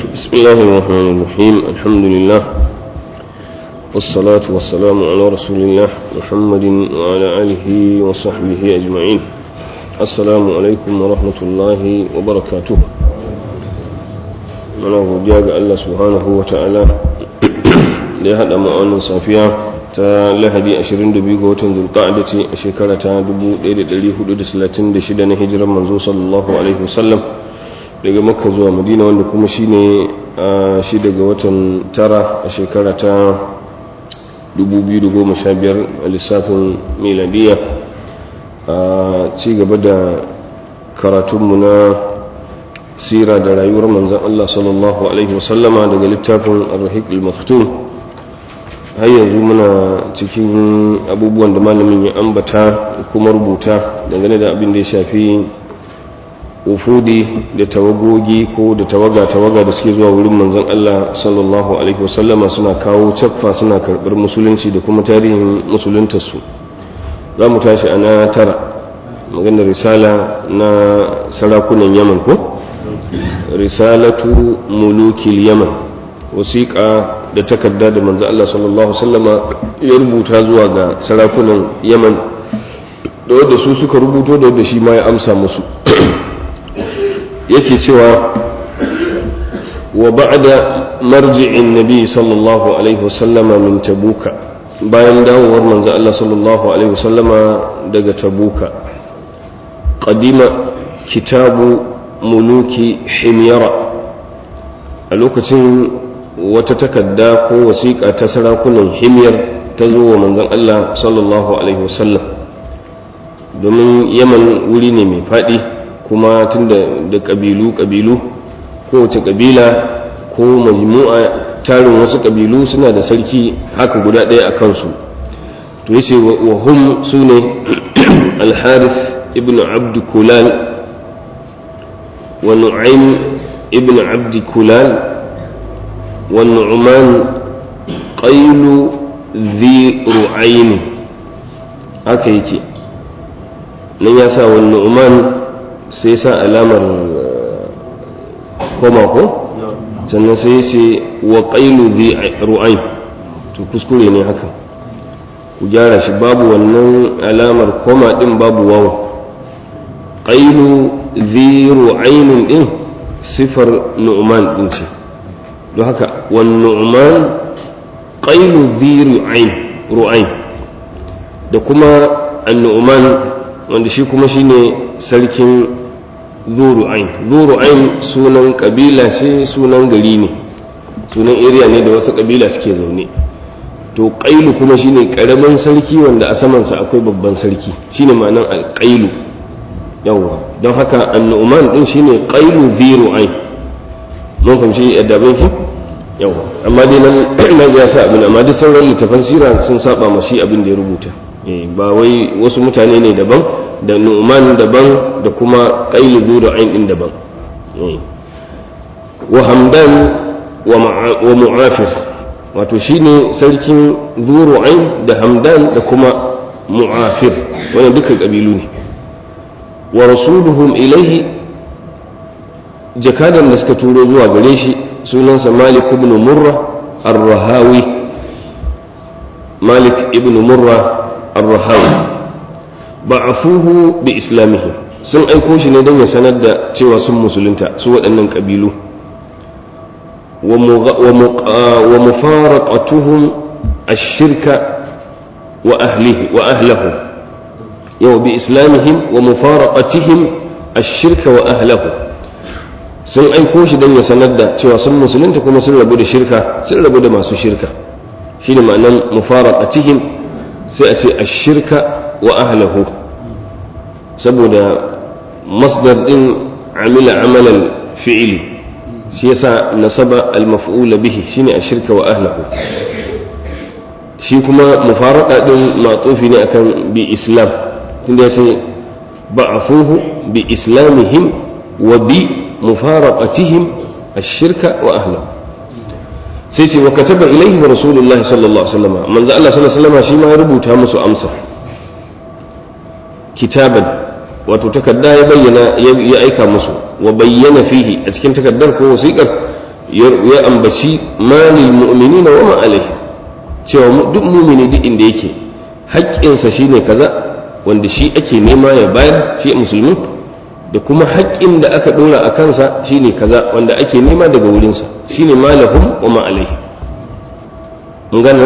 بسم الله الرحمن الرحيم الحمد لله والصلاة والسلام على رسول الله محمد وعلى آله وصحبه أجمعين السلام عليكم ورحمة الله وبركاته mana godiya ga Allah subhanahu wa ta'ala da ya haɗa ma'aunin safiya ta lahadi 22 ga watan zulqa'ada ce a shekara ta 1436 na hijirar manzo sallallahu alaihi wasallam daga makka zuwa madina wanda kuma shine a shi daga watan tara a shekara ta 2015 a lissafin miladiya a ci gaba da karatunmu na sira da rayuwar manzan Allah sallallahu Alaihi wasallama daga littafin arhik al-maktum har yanzu muna cikin abubuwan da malamin ya ambata kuma rubuta dangane da abin da ya shafi ufudi da tawagogi ko da tawaga-tawaga da suke zuwa wurin manzan Allah sallallahu Alaihi wasallama suna kawo caffa suna karɓar musulunci da kuma tarihin musuluntarsu za mu tashi a na tara maganar risala na sarakunan yaman ko? risalatu mulukil yaman wasiƙa da takarda da manzo Allah sallallahu sallama ya rubuta zuwa ga sarakunan yaman da wadda su suka rubuto da wadda shi ma ya amsa musu yake cewa wa ba'da marji'in nabi sallallahu alaihi wasallama min tabuka bayan dawowar manzo Allah sallallahu alaihi wasallama daga tabuka qadima kitabu muluki himyara a lokacin wata takarda ko wasiƙa ta sarakunan himyar ta zo wa manzon Allah sallallahu alaihi wasallam domin yaman wuri ne mai faɗi kuma tun da ƙabilu ƙabilu kowace ƙabila ko majmu'a tarin wasu ƙabilu suna da sarki haka guda ɗaya a kansu to yace wa hum su ne al-harith ibn abd kulal ونعيم ابن عبد كلال والنعمان قيل ذي رعين haka yake nan ya sa wani nu'man sai sa alamar koma ko sannan sai ya ce wa ƙailu zi ru'ain to kuskure ne haka ku gyara shi babu wannan alamar koma ɗin babu wawo ƙailu ziru ainin din sifar nu'man din ce don haka wan nu'man qailu ziru ain ru'ain da kuma an-nu'man wanda shi kuma shine sarkin zuru ain zuru ain sunan kabila ce sunan gari ne sunan area ne da wasu kabila suke zaune to qailu kuma shine karamin sarki wanda a samansa akwai babban sarki shine ma'anan al-qailu yawwa don haka annu'man din shine qailu ziru ain mun fahimci yadda ban ki yawwa amma dai nan na ga sa abin amma duk sauran littafan sira sun saba ma shi abin da ya rubuta eh ba wai wasu mutane ne daban da nu'man daban da kuma qailu ziru ain din daban wa hamdan wa mu'afir wato shine sarkin zuru ain da hamdan da kuma mu'afir wannan dukkan kabilu ne wa rasuluhum ilaihi jakadan da suka turo zuwa gare shi sunansa malik ibn murra ar-rahawi malik ibn murra ar-rahawi ba'afuhu bi islamihim sun aiko shi ne don ya sanar da cewa sun musulunta su waɗannan ƙabilu wa mufaraqatuhum ash-shirka wa ahlihi wa ahlahu yau bi islamihim wa mufaraqatihim ash-shirka wa ahlahu sun aiko shi don ya sanar da cewa sun musulunta kuma sun rabu da shirka sun rabu da masu shirka shine ma'anan mufaraqatihim sai a ce ash-shirka wa ahlahu saboda masdar din amila amalan fi'ili shi yasa nasaba al-maf'ula bihi shine ash-shirka wa ahlahu shi kuma mufaraqa din matsufi ne akan bi islam tunda ya ce ba'afuhu bi islamihim wa bi mufaraqatihim ash-shirka wa ahlihi sai ce wa kataba ilayhi wa rasulullahi sallallahu alaihi wasallam manzo Allah sallallahu alaihi wasallam shi ma ya rubuta musu amsa kitaban wato takarda ya bayyana ya aika musu wa bayyana fihi a cikin takardar ko wasiƙar ya ambaci malil mu'minina wa ma alaihi cewa duk mumini duk inda yake haƙƙinsa shine kaza wanda shi ake nema ya bayar shi musulmi da kuma haƙƙin da aka ɗora a kansa shine kaza wanda ake nema daga wurinsa shine malahum wa ma alaihi mun gane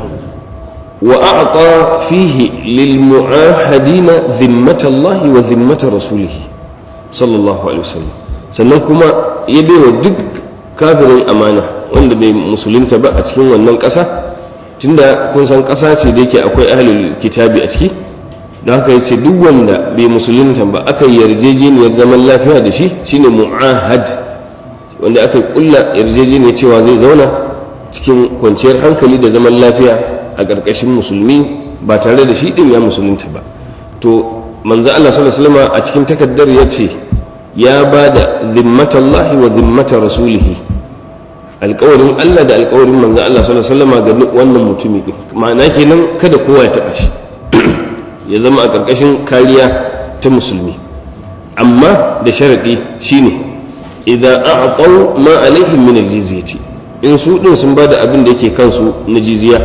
wa a'ta fihi lil mu'ahadina zimmatallahi wa zimmata rasulih sallallahu alaihi wasallam sannan kuma ya baiwa duk kafirin amana wanda bai musulunta ba a cikin wannan ƙasa tunda kun san ƙasa ce da yake akwai ahlul kitabi a ciki don haka yace duk wanda bai musulunta ba aka yi yarjejeniyar zaman lafiya da shi shine mu'ahad wanda aka kulla yarjejeniyar cewa zai zauna cikin kwanciyar hankali da zaman lafiya a ƙarƙashin musulmi ba tare da shi din ya musulunta ba to manzo Allah sallallahu alaihi wasallam a cikin takaddar yace ya bada zimmatallahi wa zimmata rasulihi alƙawarin Allah da alƙawarin manzo Allah sallallahu alaihi wasallam ga wannan mutumi din ma'ana kenan kada kowa ya taba shi ya zama a ƙarƙashin kariya ta musulmi amma da sharaɗi shine idan a'tau ma alaihim min aljizyati in su din sun bada abin da yake kansu na jizya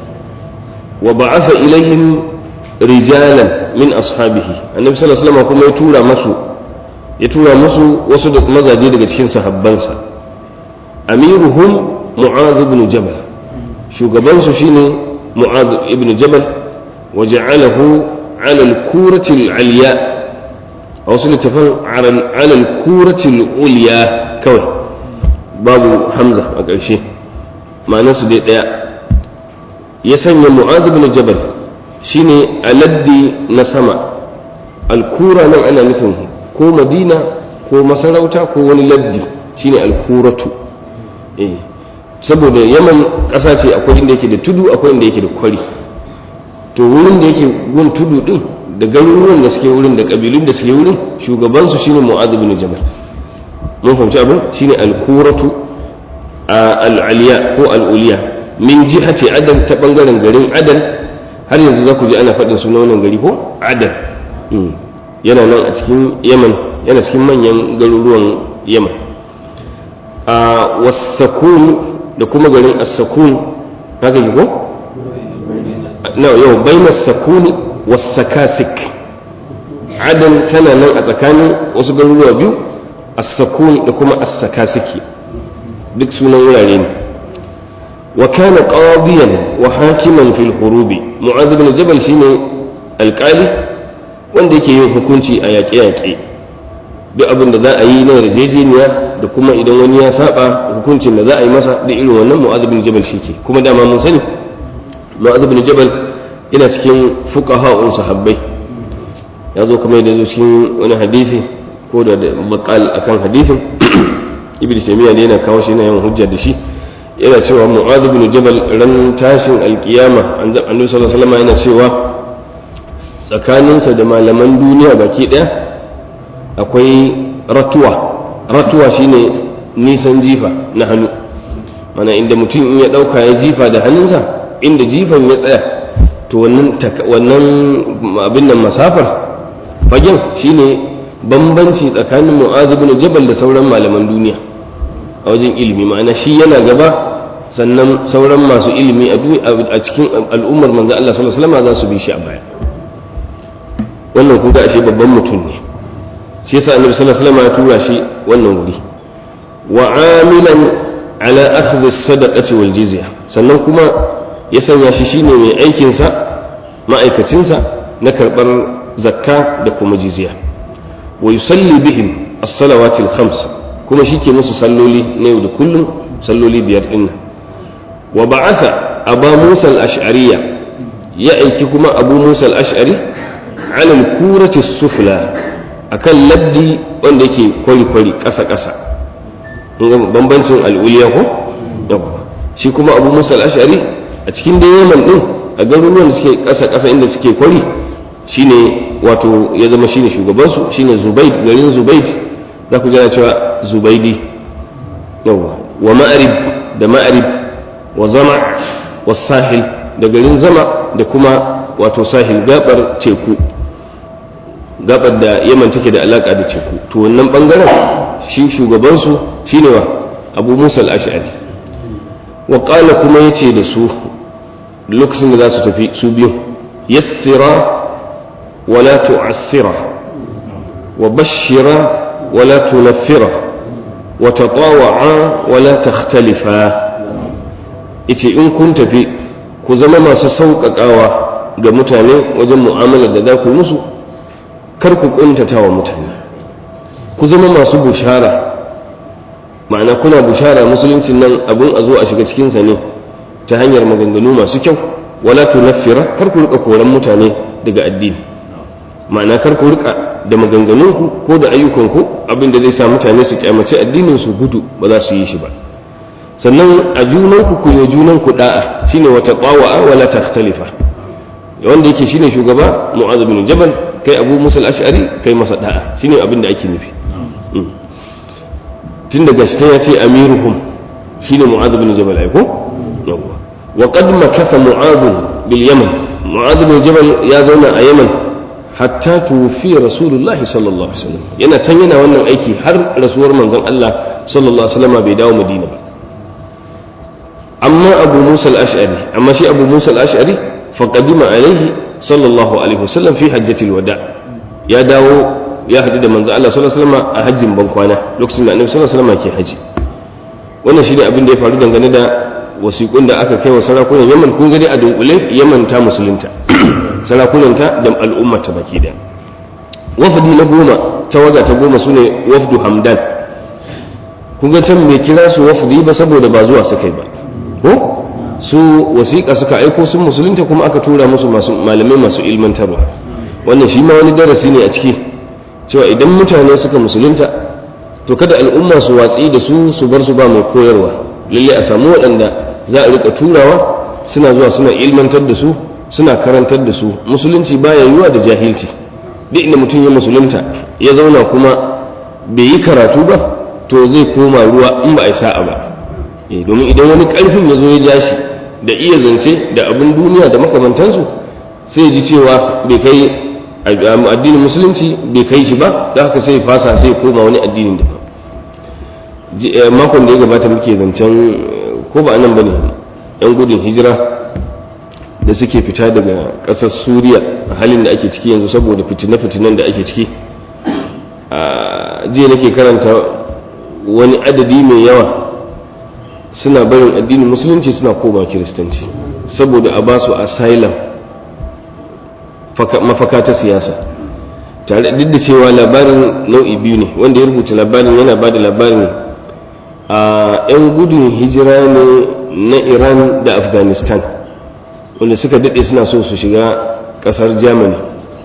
wa ba'atha ilaihim rijalan min ashabihi annabi sallallahu alaihi wasallam kuma ya tura masu ya tura musu wasu mazaje daga cikin sahabbansa amiruhum mu'adh ibn jabal shugabansu shine mu'adh ibn jabal wa ja'alahu على الكورة العليا أو سنة على على الكورة العليا كوي باب حمزة أقرشي ما ناس دي ديا يسمى معاذ بن جبل شيني ألدي نسمع الكورة نم أنا نفهم كو مدينة كو مسarauta ko wani laddi shine alkuratu eh saboda yaman ƙasa ce akwai inda yake da tudu akwai inda yake da kwari to wurin da yake gun tudu din da garuruwan da suke wurin da kabilun da suke wurin shugabansu shine mu'adh bin jabal mun fahimci abin shine al-kuratu al-aliya ko al-uliya min jihati adan ta bangaren garin adan har yanzu za ku ji ana faɗin sunan wannan gari ko adan yana nan a cikin yaman yana cikin manyan garuruwan yaman a wasakun da kuma garin as-sakun haka ji ko na yau baina sakuni wasakasik adan tana nan a tsakanin wasu garuruwa biyu as-sakun da kuma as-sakasiki duk sunan wurare ne wa kana qadiyan wa hakiman fil hurubi mu'adh ibn jabal shine alƙali wanda yake yin hukunci a yaƙe-yaƙe duk abin da za a yi na yarjejeniya da kuma idan wani ya saba hukuncin da za a yi masa da irin wannan mu'adh ibn jabal shi ke kuma dama mun sani mu'adh ibn jabal yana cikin fuqaha'un sahabbai ya zo kamar da zo cikin wani hadisi ko da bakal akan hadisin ibnu taymiya ne yana kawo shi yana yin hujja da shi yana cewa mu'adh ibn jabal ran tashin alkiyama annabi sallallahu alaihi wasallam yana cewa tsakaninsa da malaman duniya baki daya akwai ratuwa ratuwa shine nisan jifa na hannu mana inda mutum in ya dauka ya jifa da hannunsa inda jifan ya tsaya to wannan abin nan masafar fagen shine bambanci tsakanin mu'adh ibn jabal da sauran malaman duniya a wajen ilimi ma'ana shi yana gaba sannan sauran masu ilimi a cikin al'ummar manzo Allah sallallahu alaihi wasallam za su bi shi a baya wannan kun ga ashe babban mutum ne shi yasa annabi sallallahu alaihi wasallam ya tura shi wannan wuri wa amilan ala akhdhi as-sadaqati wal jizya sannan kuma ya sanya shi shine mai aikin sa ma'aikacin sa na karbar zakka da kuma jizya wa yusalli bihim as-salawati al-khams kuma shi ke musu salloli na yau da kullum salloli biyar din wa ba'atha aba musa al-ash'ariyya ya aiki kuma abu musa al-ash'ari ala al-kurati sufla akan laddi wanda yake kwari kwari ƙasa ƙasa bambancin al'uliya ko shi kuma abu musa al-ash'ari a cikin da yaman din a garuruwan da suke ƙasa ƙasa inda suke kwari shine wato ya zama shine shugabansu shine zubaid garin zubaid za ku jana cewa zubaidi yawa wa ma'arib da ma'arib wa zama wa sahil da garin zama da kuma wato sahil gabar teku gabar da yaman take da alaka da teku to wannan bangaren shi shugabansu shine wa abu musa al-ash'ari wa qala kuma yace da su lokacin da za su tafi su biyu yassira wala tu'assira wa bashira wala tunaffira wa tatawa'a wala takhtalifa yace in kun tafi ku zama masu sauƙaƙawa ga mutane wajen mu'amalar da za ku musu kar ku ƙuntata wa mutane ku zama masu bushara ma'ana kuna bushara musuluncin nan abun a zo a shiga cikinsa ne ta hanyar maganganu masu kyau wala tunaffira kar ku rika koran mutane daga addini ma'ana kar ku rika da maganganunku ko da ayyukanku abin da zai sa mutane su kyamaci addinin su gudu ba za su yi shi ba sannan a junanku ku yi junanku da'a shine wata qawa'a wala takhtalifa wanda yake shine shugaba mu'adh bin jabal kai abu musa al-ash'ari kai masa da'a shine abin da ake nufi tun daga shi ya ce amiruhum shine mu'adh bin jabal ai ko yawa wa qad makatha mu'adh bil yaman mu'adh bin jabal ya zauna a yaman hatta tufi rasulullah sallallahu alaihi wasallam yana can yana wannan aiki har rasuwar manzon Allah sallallahu alaihi wasallam bai dawo madina ba amma abu musa al-ash'ari amma shi abu musa al-ash'ari faqadima alaihi sallallahu alaihi wasallam fi hajjatil wada ya dawo ya haɗu da manzo Allah sallallahu alaihi wasallam a hajjin ban kwana lokacin da annabi sallallahu alaihi wasallam ke haji wannan shine abin da ya faru dangane da wasiƙun da aka kai wa sarakunan Yaman kun gani a dunkule Yaman ta musulunta sarakunanta da al'umma ta baki da wafdi na goma tawaga ta goma sune wafdu Hamdan kun ga can bai kira su wafdi ba saboda ba zuwa suka yi ba ko su wasiƙa suka aiko sun musulunta kuma aka tura musu masu malamai masu ilmantarwa wannan shi ma wani darasi ne a ciki cewa idan mutane suka musulunta to kada al'umma su watsi da su su bar su ba mai koyarwa lalle a samu waɗanda za a rika turawa suna zuwa suna ilmantar da su suna karantar da su musulunci baya yiwa da jahilci duk inda mutum ya musulunta ya zauna kuma bai yi karatu ba to zai koma ruwa in ba a yi sa'a ba domin idan wani ƙarfin ya zo ya ja shi da iya zance da abin duniya da makamantansu sai ji cewa bai kai addinin musulunci bai kai shi ba da haka sai fasa sai koma wani addinin da makon da ya gabata muke zancen ko ba anan bane yan gudun hijira da suke fita daga ƙasar suriya a halin da ake ciki yanzu saboda fitine-fitinen da ake ciki a jiya nake karanta wani adadi mai yawa suna barin addinin musulunci suna koma kiristanci saboda a ba su asylum mafaka ta siyasa tare duk da cewa labarin nau'i biyu ne wanda ya rubuta labarin yana ba da labarin a 'yan gudun hijira ne na iran da afghanistan wanda suka daɗe suna so su shiga ƙasar germany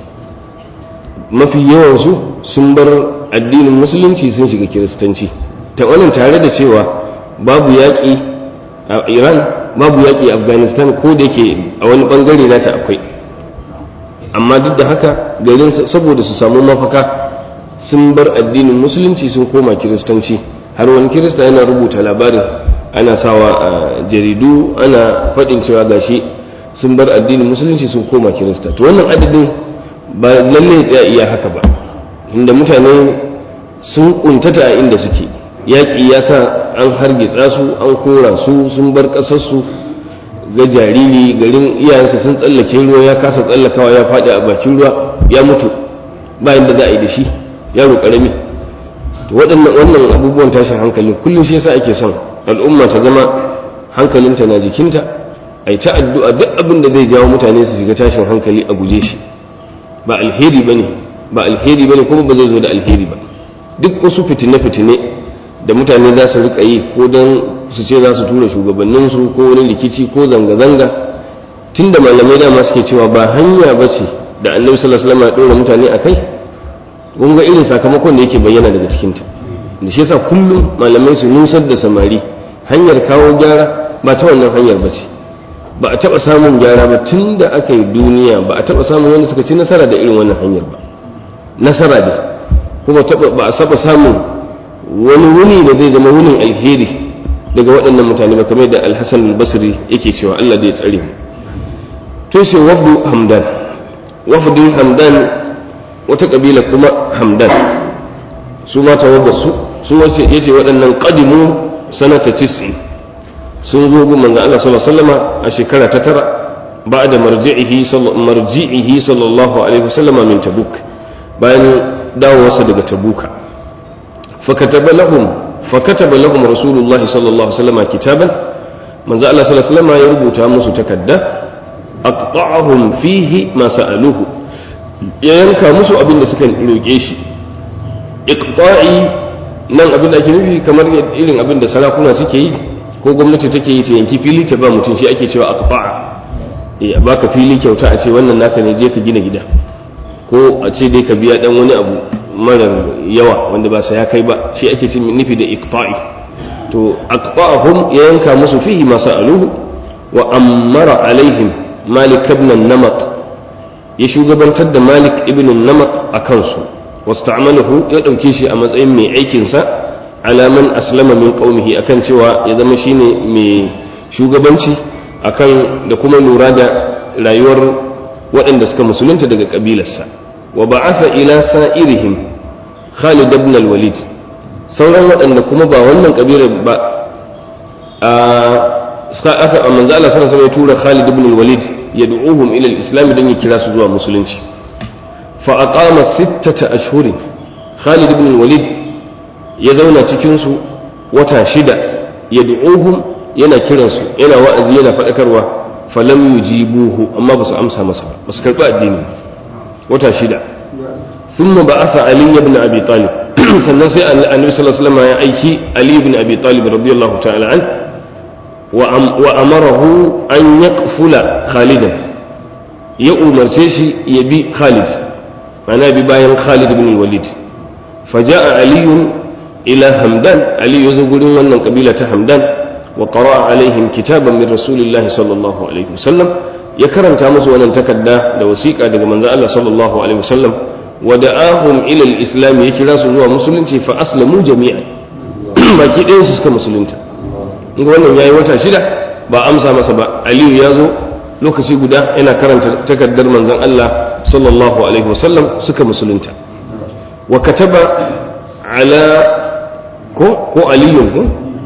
mafi yawansu sun bar addinin musulunci sun shiga kiristanci ta wannan tare da cewa babu yaƙi a iran babu yaƙi a afghanistan ko da ke a wani ɓangare nata akwai amma duk da haka garin saboda su samu mafaka sun bar addinin musulunci sun koma kiristanci har wani kirista yana rubuta labarin ana sawa a jaridu ana faɗin cewa gashi sun bar addinin musulunci sun koma kirista to wannan adadin ba lalle ya tsaya iya haka ba inda mutane sun kuntata a inda suke yaƙi ya sa an hargitsa su an kora su sun bar ƙasarsu ga jariri garin iyayensa sun tsallake ruwa ya kasa tsallakawa ya faɗi a bakin ruwa ya mutu bayan da za a yi da shi yaro ƙarami to waɗannan wannan abubuwan tashin hankali kullum shi yasa ake son al'umma ta zama hankalinta na jikinta a yi ta addu'a duk abin da zai jawo mutane su shiga tashin hankali a guje shi ba alheri bane ba alheri bane kuma ba zai zo da alheri ba duk wasu fitine-fitine da mutane za su rika yi ko don su ce za su tura shugabanninsu ko wani rikici ko zanga-zanga tun da malamai dama suke cewa ba hanya ba ce da annabi sallallahu alaihi wasallam ya ɗora mutane a kai kun ga irin sakamakon da yake bayyana daga cikinta da shi yasa kullum malamai su nusar da samari hanyar kawo gyara ba ta wannan hanyar ba ce ba a taɓa samun gyara ba tun da aka yi duniya ba a taɓa samun wanda suka ci nasara da irin wannan hanyar ba nasara ne kuma ba a saba samun wani wuni da zai zama wunin alheri daga waɗannan mutane ba kamar da alhassan albasri yake cewa allah zai tsare mu to sai wafdu hamdan wafdin hamdan wata ƙabila kuma hamdan su ma tawagar su su yace waɗannan qadimu sanata tis'in sun zo gun manzon Allah sallallahu alaihi wasallama a shekara ta tara ba'da marji'ihi marji'ihi sallallahu alaihi wasallama min tabuk bayan dawowarsa daga tabuka fakataba lahum fakataba lahum rasulullahi sallallahu alaihi wasallama kitaban manzo Allah sallallahu alaihi wasallama ya rubuta musu takadda aqta'ahum fihi ma sa'aluhu ya yanka musu abin da suka roke shi iqta'i nan abin da ake nufi kamar irin abin da sarakuna suke yi ko gwamnati take yi ta yanki fili ta ba mutum shi ake cewa aqta'a eh a baka fili kyauta a ce wannan naka ne je ka gina gida ko a ce dai ka biya dan wani abu marar yawa wanda ba sa ya kai ba shi ake cin nufi da iqta'i to aqta'ahum ya yanka musu fihi ma sa'aluhu wa amara alaihim malik ibn namat ya shugabantar da malik ibn namat a kansu wasta'malahu ya dauke shi a matsayin mai aikin sa alaman aslama min qaumihi akan cewa ya zama shine mai shugabanci akan da kuma lura da rayuwar waɗanda suka musulunta daga kabilarsa wa ba'atha ila sa'irihim Khalid ibn al-Walid sauran waɗanda kuma ba wannan kabilar ba a aka manzo Allah sallallahu alaihi ya tura Khalid ibn al-Walid yad'uhum ila al-islam dan ya kira su zuwa musulunci fa aqama sittata ashhurin Khalid ibn al-Walid ya zauna cikin su wata shida yad'uhum yana kiransu yana wa'azi yana faɗakarwa falam yujibuhu amma ba su amsa masa ba su karɓi addini wata shida ثم بعث علي بن ابي طالب sannan sai annabi sallallahu alaihi wasallam ya aiki ali ibn abi talib radiyallahu ta'ala an wa amarahu an yaqfula khalidan ya umarce shi ya bi khalid mana bi bayan khalid ibn walid faja'a ali ila hamdan ali ya zo gurin wannan kabila ta hamdan wa qara'a alaihim kitaban min rasulillahi sallallahu alaihi wasallam ya karanta musu wannan takarda da wasiƙa daga manzon Allah sallallahu alaihi wasallam ودعاهم إلى الإسلام يكرا سنوا مسلمين فأسلموا جميعا baki ɗayan su suka musulunta in wannan yayi wata shida ba amsa masa ba aliyu ya zo lokaci guda yana karanta takardar manzon Allah sallallahu alaihi wasallam suka musulunta wa kataba ala ko ko aliyun ko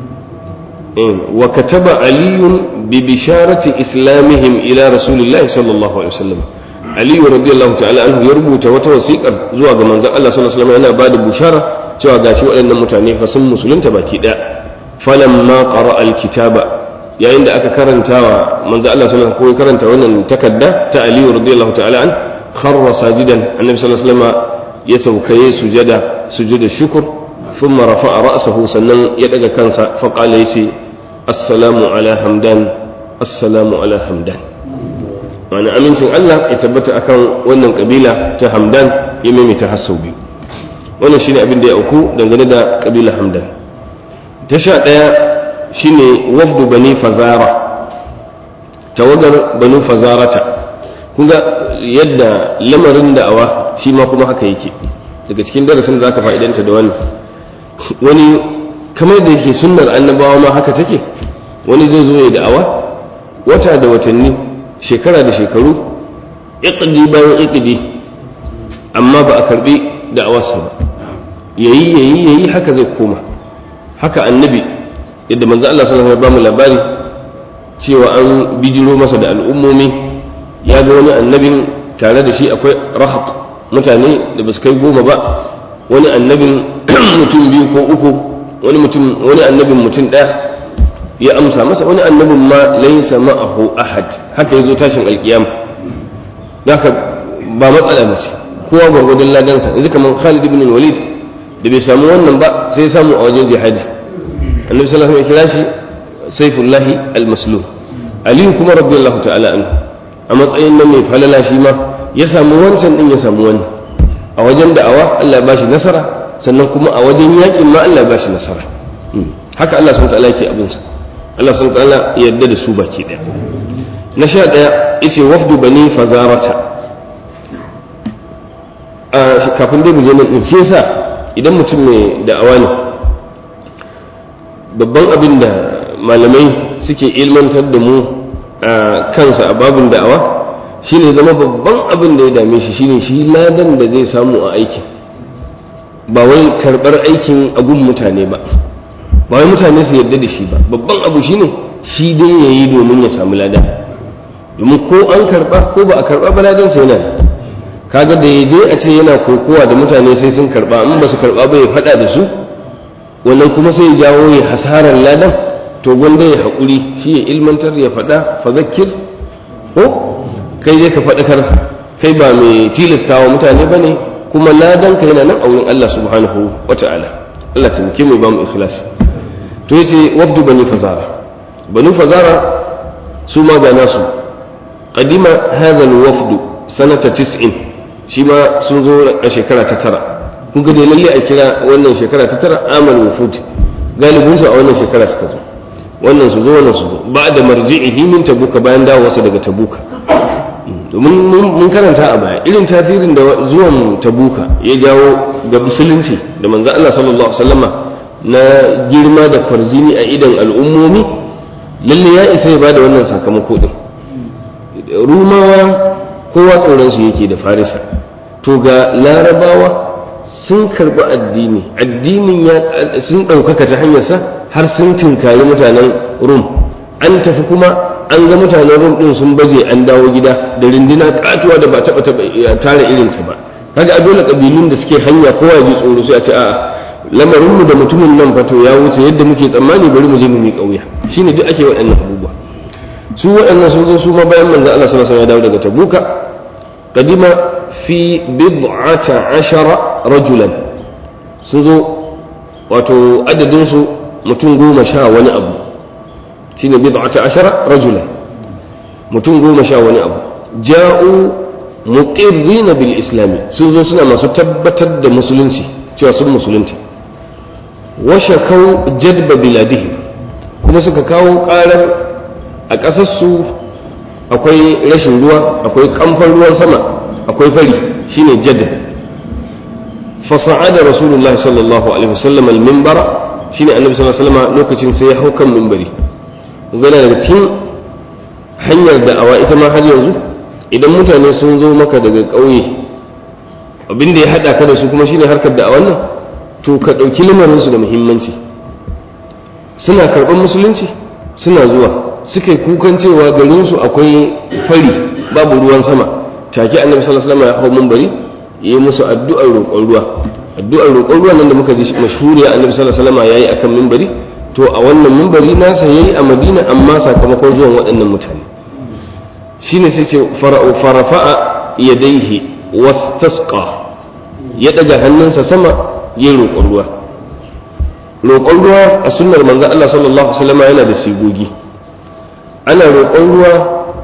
wa kataba aliyun bi bisharati islamihim ila rasulillahi sallallahu alaihi wasallam aliyu radiyallahu ta'ala anhu ya rubuta wata wasiƙar zuwa ga manzon Allah sallallahu alaihi wasallam yana bada bushara cewa gashi waɗannan mutane fa sun musulunta baki ɗaya falamma qara alkitaba yayin da aka karantawa manzon Allah sallallahu alaihi wasallam ko karanta wannan takarda ta aliyu radiyallahu ta'ala an kharra sajidan annabi sallallahu alaihi wasallam ya saukaye sujada sujuda shukr thumma rafa'a ra'sahu sannan ya daga kansa fa qala yace assalamu ala hamdan assalamu ala hamdan wani amincin Allah ya tabbata akan wannan kabila ta hamdan ya maimaita har sau biyu wannan shine abin da ya auku dangane da kabila hamdan ta sha ɗaya shine wafdu bani fazara tawagar banu fazarata kun ga yadda lamarin da'awa shi ma kuma haka yake daga cikin darasin da zaka fa'idanta da wani wani kamar da yake sunnar annabawa ma haka take wani zai zo ya da'awa wata da watanni shekara da shekaru iqdi bayan iqdi amma ba a karbi da'awarsa ba yayi yayi yayi haka zai koma haka annabi yadda manzo Allah sallallahu alaihi wasallam ya bamu labari cewa an bijiro masa da al'ummomi ya ga wani annabin tare da shi akwai rahat mutane da basu kai goma ba wani annabin mutum biyu ko uku wani mutum wani annabin mutum ɗaya ya amsa masa wani annabin ma laysa ma'ahu ahad haka yazo tashin alkiyama haka ba matsala mace kowa gwargwadon ladansa yanzu kamar Khalid ibn Walid da bai samu wannan ba sai samu a wajen jihadi annabi sallallahu alaihi wasallam ya kira shi saifullahi al-maslum ali kuma radiyallahu ta'ala anhu a matsayin nan mai falala shi ma ya samu wancan din ya samu wani a wajen da'awa Allah ya bashi nasara sannan kuma a wajen yakin ma Allah ya bashi nasara haka Allah subhanahu ta'ala yake abinsa Allah subhanahu ta'ala ya yarda da su baki daya na sha daya yace wafdu bani fazarata a kafin dai mu je nan in shi yasa idan mutum mai da'awa ne babban abin da malamai suke ilmantar da mu a kansa a babin da'awa shine zama babban abin da ya dame shi shine shi ladan da zai samu a aikin ba wai karɓar aikin agun mutane ba ba wai mutane su yarda da shi ba babban abu shine shi dai ya yi domin ya samu lada domin ko an karba ko ba a karba ba ladan sa yana kaga da ya je a ce yana kokowa da mutane sai sun karba in ba su karba ba ya faɗa da su wannan kuma sai ya jawo ya hasarar ladan to gwanda ya haƙuri shi ya ilmantar ya faɗa fa zakir ko kai je ka faɗakar kai ba mai tilastawa mutane ba ne kuma ladan ka yana nan a wurin Allah subhanahu wa ta'ala Allah ta muke mai ba mu ikhlas to yace wafdu bani fazara bani fazara su ma ga nasu qadima hadha alwafd sanata 90 shi ma sun zo a shekara ta tara kun ga dai lalle a kira wannan shekara ta tara amal wufud galibin su a wannan shekara suka zo wannan su zo wannan su zo ba da marji'ihi min tabuka bayan dawowarsa daga tabuka domin mun karanta a baya irin tasirin da zuwan tabuka ya jawo ga musulunci da manzo Allah sallallahu alaihi wasallama na girma da farzini a idan al'ummomi lalle ya isa ya bada wannan sakamako din rumawa kowa tsoron su yake da farisa to ga larabawa sun karbi addini addinin ya sun ɗaukaka ta hanyarsa har sun tinkari mutanen rum an tafi kuma an ga mutanen rum din sun baje an dawo gida da rindina katuwa da ba taba tara irin ta ba kaga a dole kabilun da suke hanya kowa ji tsoro sai a ce a'a lamarin mu da mutumin nan fato ya wuce yadda muke tsammani bari mu je mu miƙa wuya shine duk ake waɗannan abubuwa su waɗannan sun zo su ma bayan manzo Allah sallallahu alaihi wasallam ya dawo daga Tabuka kadima fi bid'ata ashara rajulan sun zo wato adadin su mutum goma sha wani abu shine bid'ata ashara rajulan mutum goma sha wani abu ja'u muqirrina bil islami sun zo suna masu tabbatar da musulunci cewa sun musulunta wa shakau jadba biladihi kuma suka kawo karar a ƙasarsu akwai rashin ruwa akwai kamfan ruwan sama akwai fari shine jadb fasa'ada rasulullahi sallallahu alaihi wasallam al-minbara shine annabi sallallahu alaihi wasallam lokacin sai ya hau kan minbari gana daga cikin hanyar da'awa ita ma har yanzu idan mutane sun zo maka daga ƙauye abinda ya haɗa ka da su kuma shine harkar da'awan nan to ka ɗauki lamarinsu da muhimmanci suna karɓar musulunci suna zuwa suka yi kukan cewa garinsu akwai fari babu ruwan sama take annabi sallallahu alaihi wasallam ya hau minbari yi musu addu'ar roƙon ruwa addu'ar roƙon ruwa nan da muka ji mashhuriya annabi sallallahu alaihi wasallam yayi akan minbari to a wannan minbari nasa yayi a Madina amma sakamakon zuwan waɗannan mutane shine sai ce fara'u farafa'a yadayhi wastasqa ya daga hannunsa sama yayi roƙon ruwa roƙon ruwa a sunnar manzon Allah sallallahu alaihi wasallam yana da sigogi ana roƙon ruwa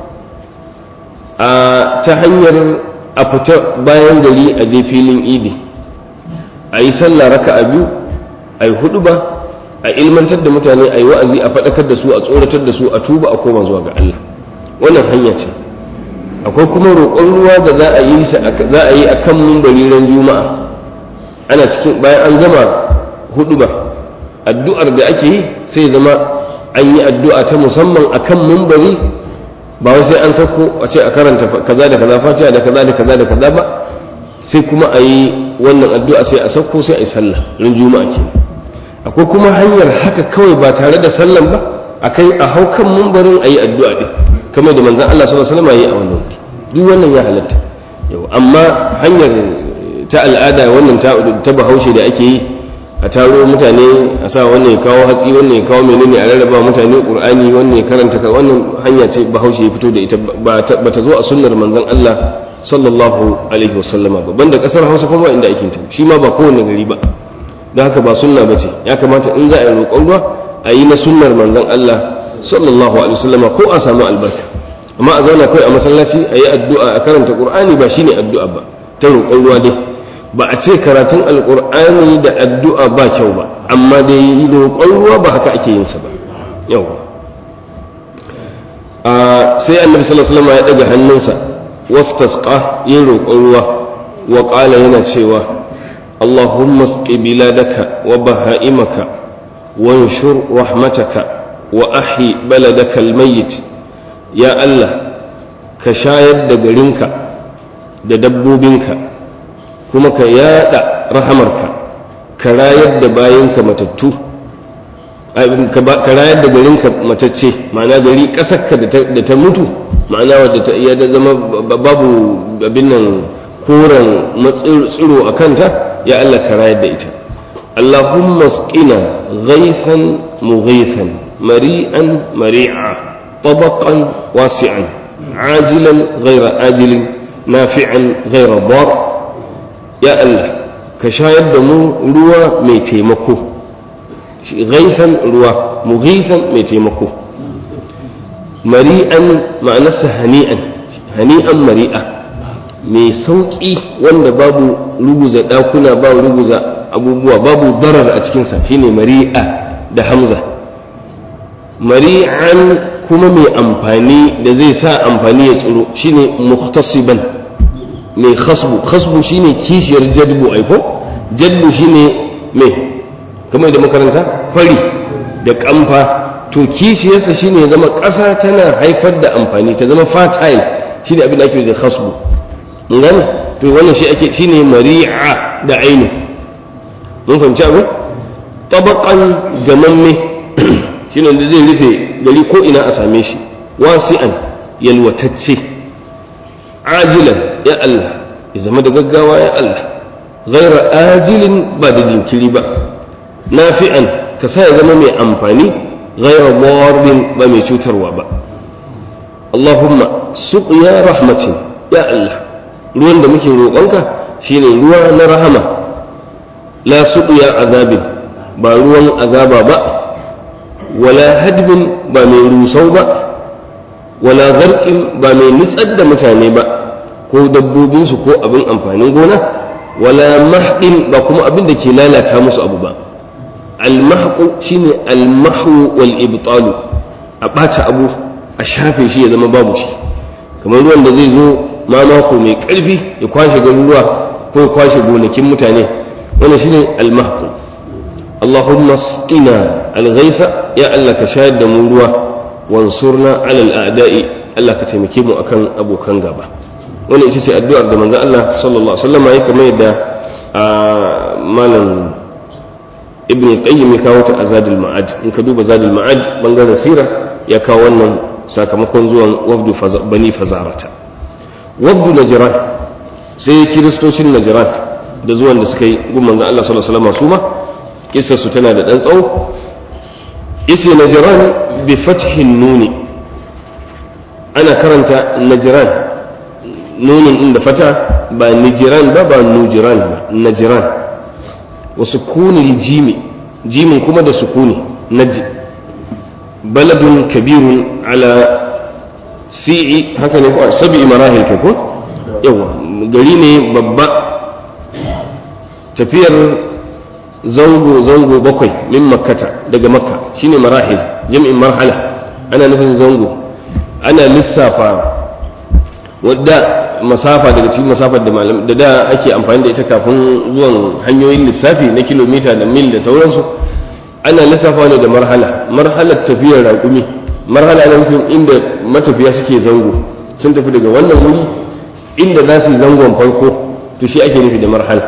a ta hanyar a fita bayan gari a je filin idi a yi sallah raka a biyu a yi hudu ba a ilmantar da mutane a yi wa'azi a faɗakar da su a tsoratar da su a tuba a koma zuwa ga Allah wannan hanya ce akwai kuma roƙon ruwa da za a yi za a yi a kan mumbari ran juma'a ana cikin bayan an gama hudu ba addu'ar da ake yi sai zama an yi addu'a ta musamman a kan mumbari ba wai sai an sauko a ce a karanta kaza da kaza fatiha da kaza da kaza da kaza ba sai kuma a yi wannan addu'a sai a sauko sai a yi sallah ran juma'a ke akwai kuma hanyar haka kawai ba tare da sallan ba a kai a hau kan mumbarin a yi addu'a ɗin kamar da manzan Allah sallallahu alaihi wasallam yi a wannan wuri duk wannan ya halatta yau amma hanyar ta al'ada wannan ta bahaushe da ake yi a taro mutane a sa wannan ya kawo hatsi wannan ya kawo menene a rarraba mutane qur'ani wannan ya karanta wannan hanya ce bahaushe ya fito da ita ba ta zo a sunnar manzon Allah sallallahu alaihi wasallama ba banda kasar Hausa kuma inda ake ta shi ma ba kowanne gari ba don haka ba sunna bace ya kamata in za a yi roƙon ruwa a yi na sunnar manzon Allah sallallahu alaihi wasallama ko a samu albarka amma a zauna kai a masallaci a yi addu'a a karanta qur'ani ba shine addu'a ba ta roƙon ruwa dai ba a ce karatun alƙur'ani da addu'a ba kyau ba amma dai roƙon ruwa ba haka ake yin sa ba yau sai annabi sallallahu alaihi wasallam ya daga hannunsa wastasqa yin roƙon ruwa wa qala yana cewa اللهم اسق بلادك وبهائمك وانشر رحمتك وأحي بلدك الميت يا الله كشايد دقرنك ددبوبنك kuma ka yada rahamarka ka rayar da bayanka matattu ka rayar da garinka matacce ma'ana gari ƙasarka da ta mutu ma'ana wadda ta iya da zama babu abin nan koren matsiro a kanta ya Allah ka rayar da ita Allahumma sqina ghaithan mughithan mari'an mari'a tabaqan wasi'an ajilan ghayra ajilin nafi'an ghayra dar ya Allah ka shayar da mu ruwa mai taimako ghaithan ruwa mughithan mai taimako mari'an ma'anarsa hani'an hani'an mari'a mai sauƙi wanda babu ruguza ɗakuna ba ruguza abubuwa babu darar a cikinsa shine mari'a da hamza mari'an kuma mai amfani da zai sa amfani ya tsiro shine muhtasiban mai khasbu khasbu shine kishiyar jadbu aiko jadbu shine mai kamar da makaranta fari da kamfa to kishiyarsa shine ya zama ƙasa tana haifar da amfani ta zama fertile shine abin da ake da khasbu ngani to wannan shi ake shine mari'a da ainu mun fahimci abu tabaqan gamamme shine da zai rufe gari ko ina a same shi wasi'an yalwatacce ajilan ya Allah ya zama da gaggawa ya Allah ghaira ajilin ba da jinkiri ba nafi'an ka sa ya zama mai amfani ghaira darin ba mai cutarwa ba Allahumma suqya rahmatin ya Allah ruwan da muke roƙonka shine ruwa na rahama la suqya azabin ba ruwan azaba ba wala hadbin ba mai rusau ba wala zarqin ba mai nitsar da mutane ba ko dabbobinsu ko abin amfanin gona wala mahdin ba kuma abin da ke lalata musu abu ba almahqu shine almahwu wal ibtalu a ɓata abu a shafe shi ya zama babu shi kamar ruwan da zai zo mamako mai ƙarfi ya kwashe garuruwa ko ya kwashe gonakin mutane wannan shine almahqu Allahumma sqina alghaifa ya Allah ka shayar da mu ruwa wansurna ala al'ada'i Allah ka taimake mu akan abokan gaba wannan ita ce addu'ar da manzo Allah sallallahu alaihi wasallam ya kamar yadda malam ibn qayyim ya kawo ta azadul ma'ad in ka duba zadul ma'ad bangaren sira ya kawo wannan sakamakon zuwan wafdu bani fazarata wafdu najran sai kiristocin najran da zuwan da suka yi gun manzo Allah sallallahu alaihi wasallam su ma kissar su tana da dan tsawo isi najran bi fathin nuni ana karanta najran nunin din da fata ba nijiran ba ba nujiran ba najran wa sukunil jimi jimin kuma da sukuni naji baladun kabirun ala si'i haka ne ko sabi marahil kai ko yawa gari ne babba tafiyar zango zango bakwai min makkata daga makka shine marahil jam'in marhala ana nufin zango ana lissafa wadda masafa daga cikin masafar da malam da da ake amfani da ita kafin zuwan hanyoyin lissafi na kilomita da mil da sauransu ana lissafa ne da marhala marhalar tafiyar raƙumi marhala na nufin inda matafiya suke zango sun tafi daga wannan wuri inda za su yi zangon farko to shi ake nufi da marhala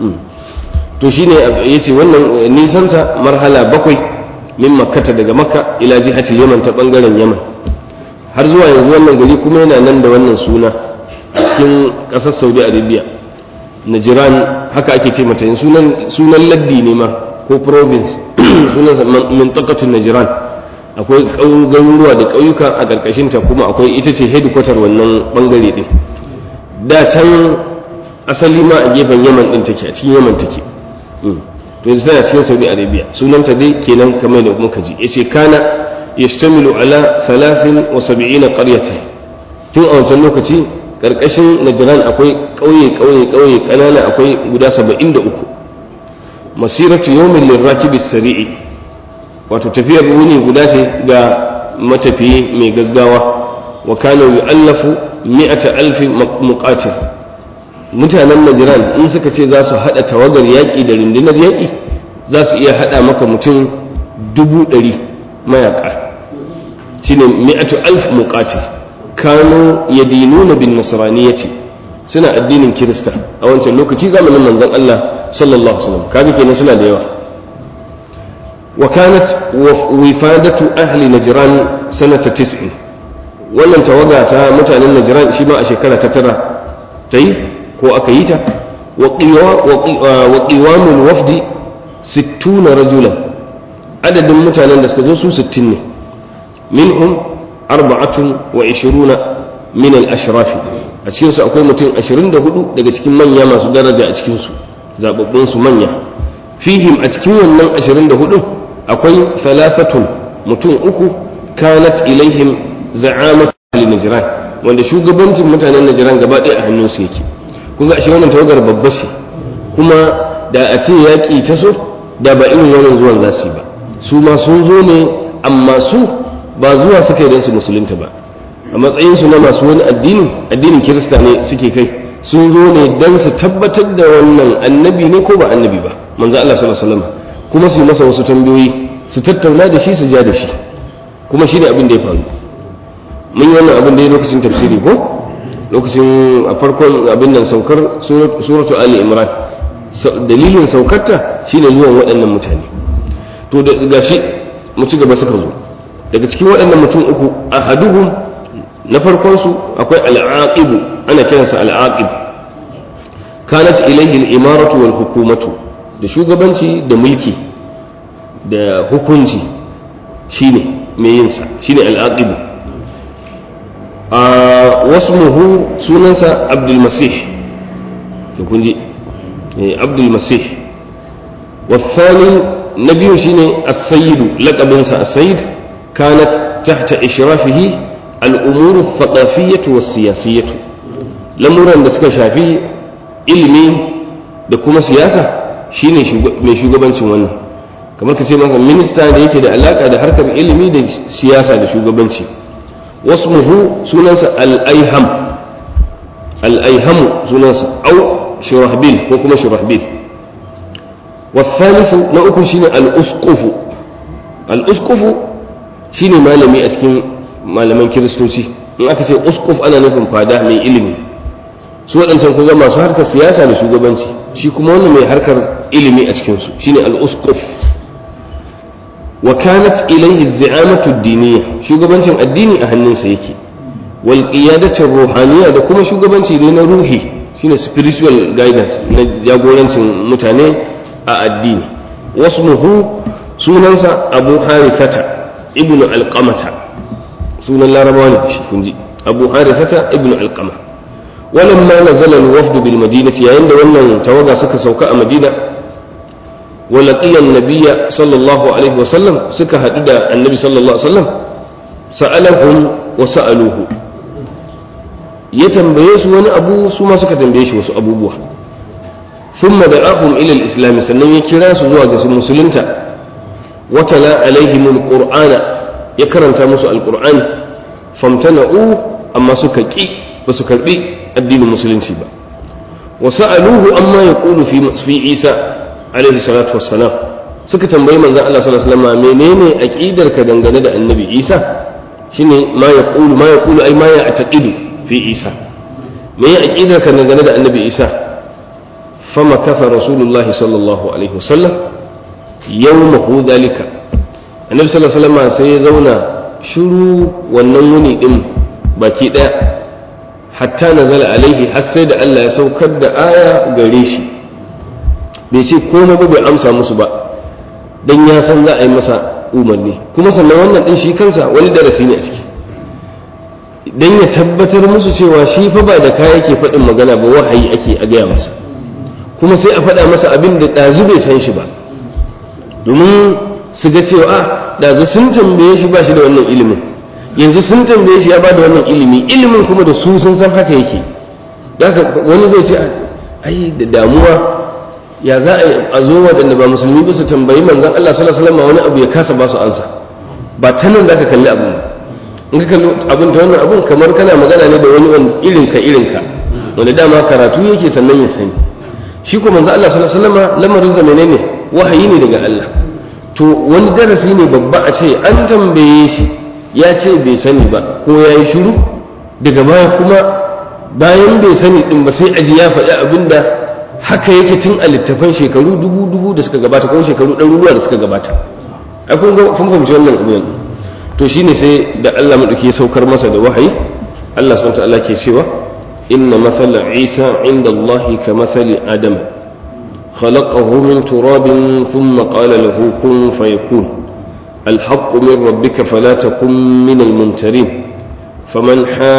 to shi ne ya ce wannan nisanta marhala bakwai min makkata daga makka ila jihatil yaman ta bangaren yaman har zuwa yanzu wannan gari kuma yana nan da wannan suna a cikin ƙasar saudi arabia najiran haka ake ce mata sunan laddi ne ma ko province sunan mintakatun najiran akwai garuruwa da ƙauyuka a ƙarƙashinta kuma akwai ita ce headquarter wannan bangare ɗin da can asali ma a gefen yaman ɗin take a cikin yaman take to yanzu tana cikin saudi arabia sunanta dai kenan kamar da muka ji yace kana yashtamilu ala 73 qaryatan tun a wancan lokaci karkashin najran akwai kauye kauye kauye kanana akwai guda 73 masiratu yawmin lirakibi sari'i wato tafiyar wuni guda ce ga matafiyi mai gaggawa wa kana yu'allafu mi'ata alfi muqatil mutanen najran in suka ce za su hada tawagar yaƙi da rundunar yaƙi za su iya hada maka mutum dubu ɗari mayaka shine mi'atu alf muqatil kanu yadinuna bin nasraniyyati suna addinin kirista a wancan lokaci zamanin manzon Allah sallallahu alaihi wasallam kaga kenan suna da yawa wa kanat wifadatu ahli najran sanata tis'in wannan tawaga ta mutanen najran shi ma a shekara ta tara ta yi ko aka yi ta wa qiwamul wafdi sittuna rajulan adadin mutanen da suka zo su sittin ne minhum arba'atun wa ishiruna min al-ashrafi a cikin su akwai mutum 24 daga cikin manya masu daraja a cikin su zababbun su manya fihim a cikin wannan 24 akwai thalathatun mutum uku kanat ilaihim za'amat al-najran wanda shugabancin mutanen najran gaba ɗaya a hannun su yake kun ga ashe wannan tawagar babba ce kuma da a ce yaƙi ta so da ba irin wannan zuwan za su yi ba su ma sun zo ne amma su ba zuwa suka yi don su musulunta ba a matsayinsu na masu wani addini addinin kirista ne suke kai sun zo ne don su tabbatar da wannan annabi ne ko ba annabi ba manzo Allah sallallahu alaihi wasallam kuma su yi masa wasu tambayoyi su tattauna da shi su ja da shi kuma shi ne abin da ya faru mun yi wannan abin da ya lokacin tafsiri ko lokacin a farkon abin nan saukar suratu ali imran dalilin saukarta shine zuwan waɗannan mutane to da gashi mu ci gaba suka zo daga cikin waɗannan mutum uku ahaduhum na farkon su akwai al'aqibu ana kiransa al'aqib kanat ilayhi al-imaratu wal hukumatu da shugabanci da mulki da hukunci shine mai yin sa shine al'aqibu a wasmuhu sunansa abdul masih to kun ji abdul masih والثاني نبي شيني السيد لقب السيد كانت تحت إشرافه الأمور الثقافية والسياسية لمرا da suka shafi ilimi da kuma siyasa shine mai shugabancin wannan kamar ka ce masa minista da yake da alaka da harkar ilimi da siyasa da shugabanci wasmuhu sunansa al-aiham al-aihamu sunansa au shurahbil ko kuma shurahbil والثالث نأكل شين الأسقف الأسقف شين مالمي أسكن مالمن كريستوسي in aka ce uskuf ana nufin fada mai ilimi su waɗancan kun zama masu harkar siyasa da shugabanci shi kuma wannan mai harkar ilimi a cikinsu shine al-uskuf wa kanat ilayhi zi'amatu diniya shugabancin addini a hannunsa yake wal qiyadatu ruhaniya da kuma shugabanci ne na ruhi shine spiritual guidance na jagorancin mutane a addini wasmuhu sunansa abu harithata ibnu alqamata sunan larabawa ne shi kun ji abu harithata ibnu alqama walamma nazala alwafd bil madinati yayin da wannan tawaga suka sauka a madina wa laqiya an-nabiyya sallallahu alaihi wa sallam suka hadu da annabi sallallahu alaihi wa sallam sa'alahum wa sa'aluhu ya tambaye su wani abu su ma suka tambaye shi wasu abubuwa ثم دعاهم إلى الإسلام سنن يكرا سزوا جس مسلمتا وتلا عليهم القرآن يكرن تامس القرآن فامتنعوا أما سككي وسكربي الدين المسلم سيبا وسألوه أما يقول في في عيسى عليه الصلاة والسلام suka tambayi manzon Allah sallallahu alaihi wasallam menene aqidar ka dangane da annabi Isa shine ma yaqulu ma yaqulu ai ma ya ataqidu fi Isa me ya aqidar ka dangane da annabi Isa فمكث رسول الله صلى الله عليه وسلم يومه ذلك النبي صلى الله عليه وسلم sai ya zauna shiru wannan wuni din baki daya hatta nazala alaihi har sai da Allah ya saukar da aya gare shi bai ce komai ba bai amsa musu ba dan ya san za a yi masa umarni kuma sannan wannan din shi kansa wani darasi ne a ciki dan ya tabbatar musu cewa shi fa ba da kaya yake faɗin magana ba wahayi ake a gaya masa kuma sai a faɗa masa abin da ɗazu bai san shi ba domin su ga cewa ɗazu sun tambaye shi ba shi da wannan ilimin yanzu sun tambaye shi ya ba da wannan ilimi ilimin kuma da su sun san haka yake wani zai ce ai da damuwa ya za a zo waɗanda ba musulmi ba su tambayi manzon Allah sallallahu alaihi wasallam wani abu ya kasa ba su ansa ba ta nan zaka kalli abin in ka kalli abin ta wannan abin kamar kana magana ne da wani irinka irinka wanda dama karatu yake sannan ya sani shi ko manzo Allah sallallahu alaihi wasallam lamarin sa menene wahayi ne daga Allah to wani darasi ne babba a ce an tambaye shi ya ce bai sani ba ko ya yi shiru daga baya kuma bayan bai sani din ba sai aji ya faɗi abinda haka yake tun a littafan shekaru dubu dubu da suka gabata ko shekaru ɗaruruwa da suka gabata ai kun ga kun fahimci wannan abu yanzu to shine sai da Allah madauki ya saukar masa da wahayi Allah subhanahu wa ta'ala ke cewa inna mathala Isa inda Allah ka mathali Adam خلقه من تراب ثم قال له كن فيكون الحق من ربك فلا تكن من الممترين فمن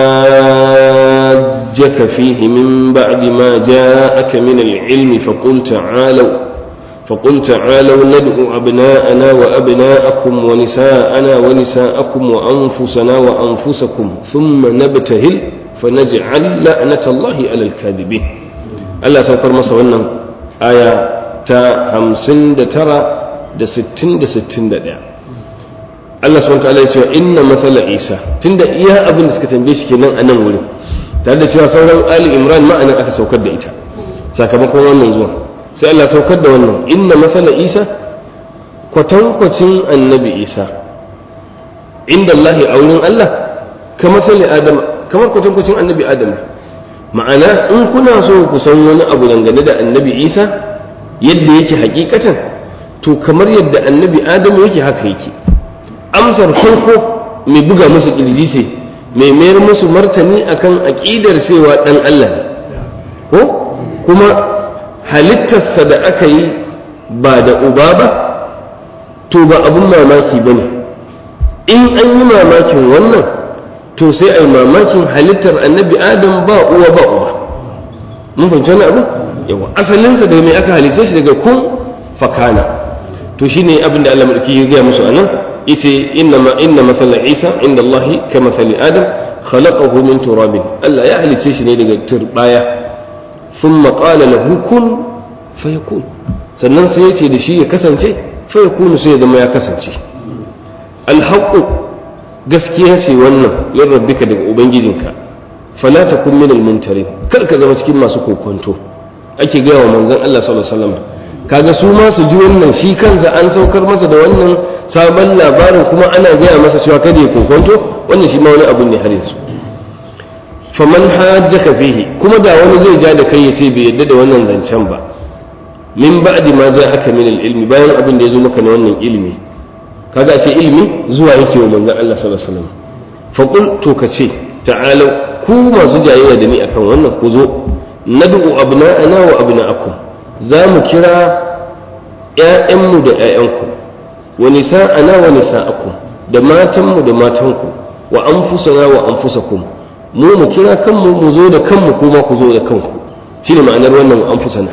حاجك فيه من بعد ما جاءك من العلم فقل تعالوا فقل تعالوا ندعو أبناءنا وأبناءكم ونساءنا ونساءكم وأنفسنا وأنفسكم ثم نبتهل فنجعل لعنة الله على الكاذبين الله سوكر مصر ونن آية تا همسن ترى da sittin da sittin da ɗaya Allah subhanahu ta'ala ya ce inna mathala Isa tunda iya abin da suka tambaye shi kenan a nan wurin tare da cewa sauran Ali Imran ma anan aka saukar da ita sakamakon wannan zuwa sai Allah saukar da wannan inna mathala Isa kwatankwacin annabi Isa inda Allah a wurin Allah ka mathali Adam kamar kwatankwacin annabi Adam ma'ana in kuna so ku san wani abu dangane da annabi Isa yadda yake hakikatan to kamar yadda annabi Adam yake haka yake amsar farko mai buga musu ƙirji ce mai mayar musu martani akan aƙidar cewa ɗan Allah ne ko kuma halittarsa da aka yi ba da uba ba to ba abun mamaki ba ne in an yi mamakin wannan to sai a yi mamakin halittar annabi adam ba uwa ba uba mun fahimci wani abu yawa asalinsa da mai aka halitta shi daga kun fakana to shine abin da Allah madauki ya gaya musu anan yace inna ma inna mathala Isa inda Allah ka mathali Adam khalaqahu min turabin Allah ya halice shi ne daga turbaya thumma qala lahu kun fayakun sannan sai yace da shi ya kasance fayakunu sai ya zama ya kasance alhaqu gaskiya ce wannan min rabbika daga ubangijinka fala takun min almuntarin kar ka zama cikin masu kokonto ake gaya wa manzon Allah sallallahu alaihi wasallam kaga su ma su ji wannan shi kansa an saukar masa da wannan sabon labarin kuma ana gaya masa cewa kada ya kokonto wannan shi ma wani abu ne har yanzu faman hajjaka fihi kuma da wani zai ja da kai ya ce bai yadda da wannan zancen ba min ba'di ma aka min ilmi bayan abin da ya zo maka na wannan ilimi kaga ce ilimi zuwa yake wa manzon Allah sallallahu alaihi wasallam fa qul to ka ce ta'alu ku masu jayayya da ni akan wannan ku zo nad'u abna'ana wa abna'akum za mu kira ‘ya'yanmu da ‘ya'yanku wa nisa'ana wa nisa'akum da matanmu da matanku wa anfusana wa anfusakum mu mu kira kanmu mu zo da kanmu kuma ku zo da kanku shi ne ma'anar wannan wa anfusana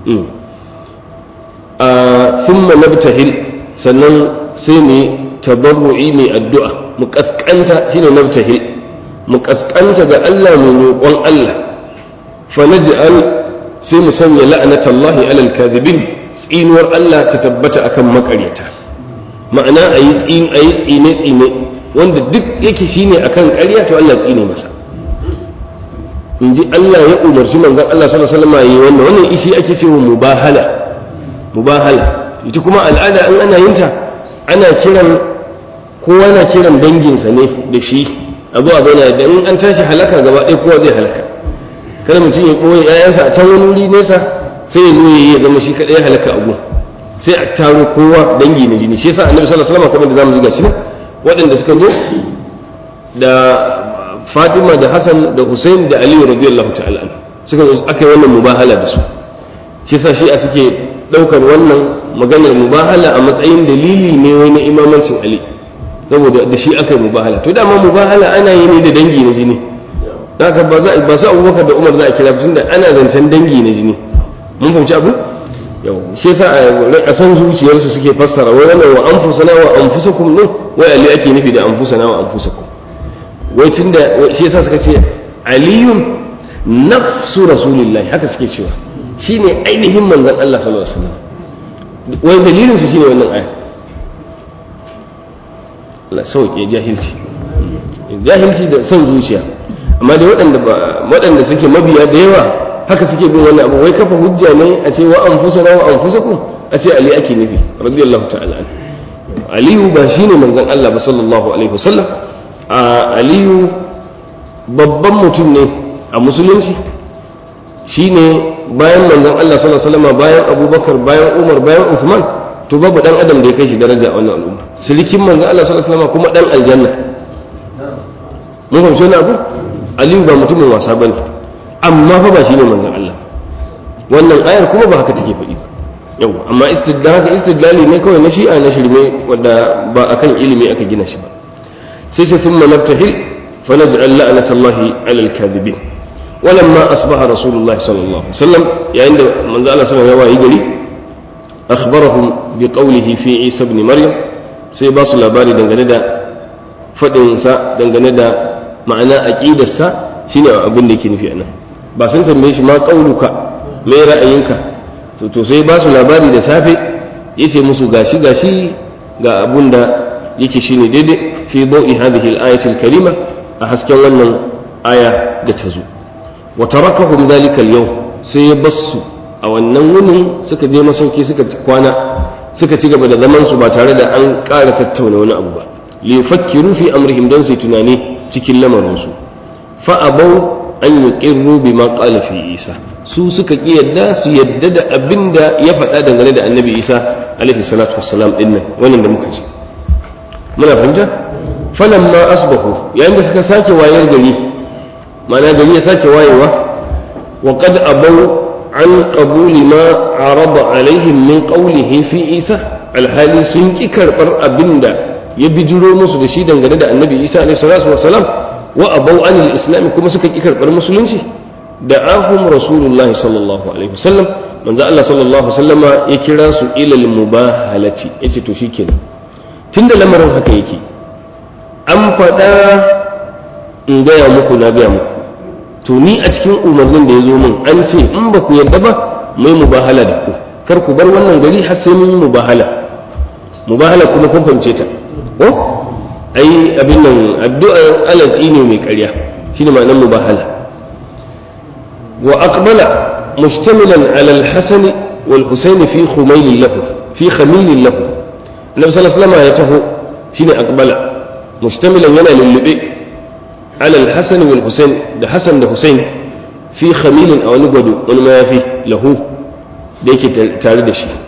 a thumma nabtahil sannan sai mu tabarru'i mai addu'a mu kaskanta shine nabtahil mu kaskanta ga Allah mu roƙon Allah fa naj'al sai mu sanya la'anatallahi alal kadhibin tsinuwar Allah ta tabbata akan makaryata ma'ana ayi tsin ayi tsine tsine wanda duk yake shine akan ƙarya to Allah tsine masa in ji Allah ya umarci manzon Allah sallallahu alaihi wasallam yi wannan wannan ishi ake cewa mubahala mubahala ita kuma al'ada in ana yin ta ana kiran kowa na kiran danginsa ne da shi a zuwa zauna da in an tashi halaka gaba ɗaya kowa zai halaka kada mutum ya ɓoye ‘ya'yansa a can wani wuri nesa sai ya zo ya zama shi kaɗai halaka abu sai a taro kowa dangi na jini shi yasa annabi sallallahu alaihi wasallam kamar da zamu ji gashi waɗanda suka zo da Fatima da Hassan da Hussein da Ali radiyallahu ta'ala suka zo aka yi wannan mubahala da su shi yasa shi a suke ɗaukar wannan maganar mubahala a matsayin dalili ne wai na imamancin Ali saboda da shi aka yi mubahala to dama mubahala ana yi ne da dangi na jini haka ba za ba su abubakar da umar za a kira tunda ana zancen dangi na jini mun fahimci abu yau shi yasa a san zuciyarsu suke fassara wai wannan wa anfusana wa anfusakum ne wai ali ake nufi da anfusana wa anfusakum wai tunda shi yasa suka ce aliyun nafsu rasulillahi haka suke cewa shine ainihin manzon Allah sallallahu alaihi wasallam wai dalilin su shine wannan aya Allah sauke jahilci jahilci da son zuciya amma dai waɗanda waɗanda suke mabiya da yawa haka suke bin wannan abu wai kafa hujja ne a ce wa anfusana wa anfusakum a ce ali ake nufi radiyallahu ta'ala an aliyu ba shine manzon Allah ba sallallahu alaihi wasallam a aliyu babban mutum ne a musulunci shine bayan manzon Allah sallallahu alaihi wasallam bayan abubakar bayan umar bayan uthman to babu dan adam da ya kai shi daraja a wannan al'umma sirikin manzon Allah sallallahu alaihi wasallam kuma dan aljanna mun fahimci wani abu aliyu ba mutumin wasa bane amma fa ba shine manzon Allah wannan ayar kuma ba haka take faɗi ba yau amma istidlali istidlali ne kawai na shi'a na shirme wanda ba akan ilimi aka gina shi ba sai sai thumma nabtahil fa naj'al la'natallahi 'ala al-kadhibin ولما أصبح رسول الله صلى الله عليه وسلم يعني من زال صلى الله عليه وسلم أخبرهم بقوله في عيسى بن مريم sai ba su labari dangane da faɗinsa dangane da ma'ana aƙidarsa shine abin da yake nufi anan ba sun tambaye shi ma ƙauluka mai ra'ayinka to sai ba su labari da safe ya ce musu gashi gashi ga abun da yake shine daidai fi bau'i hadhihi al-ayatil karima a hasken wannan aya da ta zo wa tarakahum dhalika al-yawm sai ya bassu a wannan wunin suka je masauki suka kwana suka ci gaba da zaman su ba tare da an ƙara tattauna wani abu ba li yufakkiru fi amrihim dan sai tunani cikin lamarin su fa abau an yuqirru bima qala fi isa su suka ki yadda su yadda da abinda ya faɗa dangane da annabi isa alaihi salatu wassalam din nan wannan da muka ji muna fahimta falamma asbahu yayin da suka sake wayar gari ma'ana gari ya sake wayewa wa qad abau an qabuli ma arada alaihim min qawlihi fi isa alhali sun ki karbar abinda ya bijiro musu da shi dangane da annabi isa alaihi salatu wassalam wa abau an islam kuma suka ki karbar musulunci da ahum rasulullahi sallallahu alaihi wasallam manzo Allah sallallahu alaihi wasallama ya kira su ilal mubahalati yace to shikenan tunda lamarin haka yake an faɗa in gaya muku na gaya muku to ni a cikin umarnin da ya zo min an ce in ba ku yarda ba mai mubahala da ku kar ku bar wannan gari har sai mun yi mubahala mubahala kuma kun fahimce ta ko ai abin nan addu'a alatsi ne mai ƙarya shine ma'anar mubahala wa aqbala mustamilan ala al-hasan wal husayn fi khumayl lahu fi khamil lahu annabi sallallahu alaihi wasallam ya taho shine aqbala mustamilan yana lullube على الحسن والحسين ده حسن ده حسين في خميل او نغدو wani mayafi lahu da yake tare da shi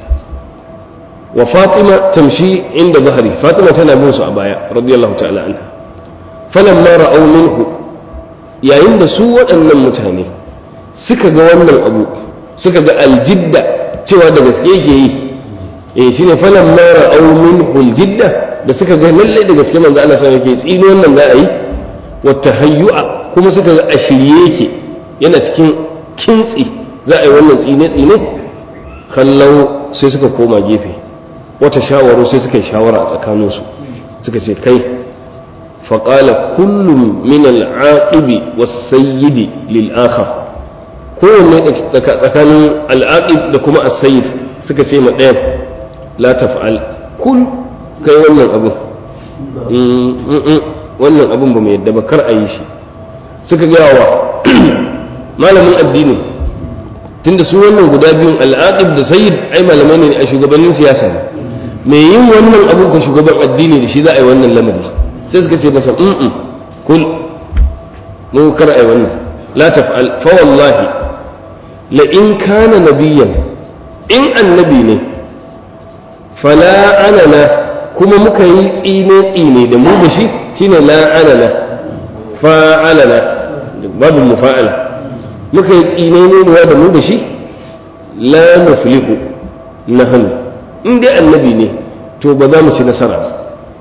wa fatima tamshi inda zahari fatima tana bin su a baya radiyallahu ta'ala anha falamma ra'aw minhu yayin da su waɗannan mutane suka ga wannan abu suka ga aljidda cewa da gaske yake yi eh shine falamma ra'aw minhu aljidda da suka ga lalle da gaske manzo Allah sai yake tsino wannan za a yi wata hayyu'a kuma suka ga a shirye yake yana cikin kintsi za a yi wannan tsine-tsine kallon sai suka koma gefe wata shawaru sai suka yi shawara a tsakaninsu suka ce kai faƙala kullum min al'aqibi was-sayyidi lil akhar kowanne tsakanin al'aqib da kuma as-sayyid suka ce ma ɗayan la taf'al kul kai wannan abu wannan abin ba mai yadda ba kar a yi shi suka gaya wa malamin addini tunda su wannan guda biyun al'aqib da sayyid ai malamai ne a shugabannin siyasa ne mai yin wannan abun ka shugaban addini da shi za a yi wannan lamari sai suka ce masa mm kul mu kar a yi wannan la taf'al fa wallahi la in kana nabiyyan in annabi ne fala anana kuma muka yi tsine tsine da mu da shi shine la alala fa'alala babu mufa'ala muka yi tsine ne da mu da shi la nuflihu nahnu in dai annabi ne to ba za mu ci nasara ba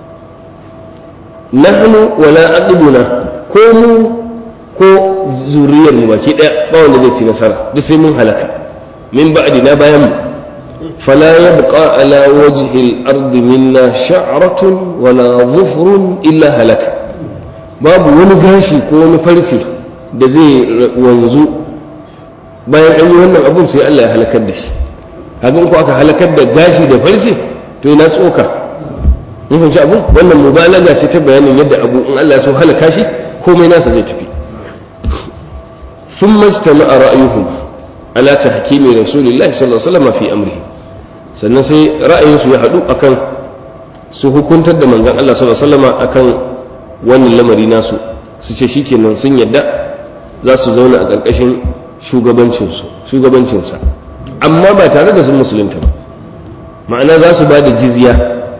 nahnu wala aqduna ko mu ko zuriyar mu baki daya ba wanda zai ci nasara duk sai mun halaka min ba'di na bayan mu فلا يبقى على وجه الأرض منا شعرة ولا ظفر إلا هلك باب wani gashi ko wani farce da zai wanzu bayan an yi wannan abun sai Allah ya halakar da shi hakan ko aka halakar da gashi da farce to ina tsoka mun fahimci abun wannan mubalaga ce ta bayanin yadda abu in Allah ya so halaka shi komai nasa zai tafi ثم اجتمع رأيهم على تحكيم رسول الله صلى الله عليه وسلم في أمره sannan sai ra'ayinsu ya haɗu akan su hukuntar da manzan Allah sallallahu alaihi wasallam akan wannan lamari nasu su ce shikenan sun yadda za su zauna a ƙarƙashin shugabancinsu shugabancinsa amma ba tare da sun musulunta ba ma'ana za su ba da jizya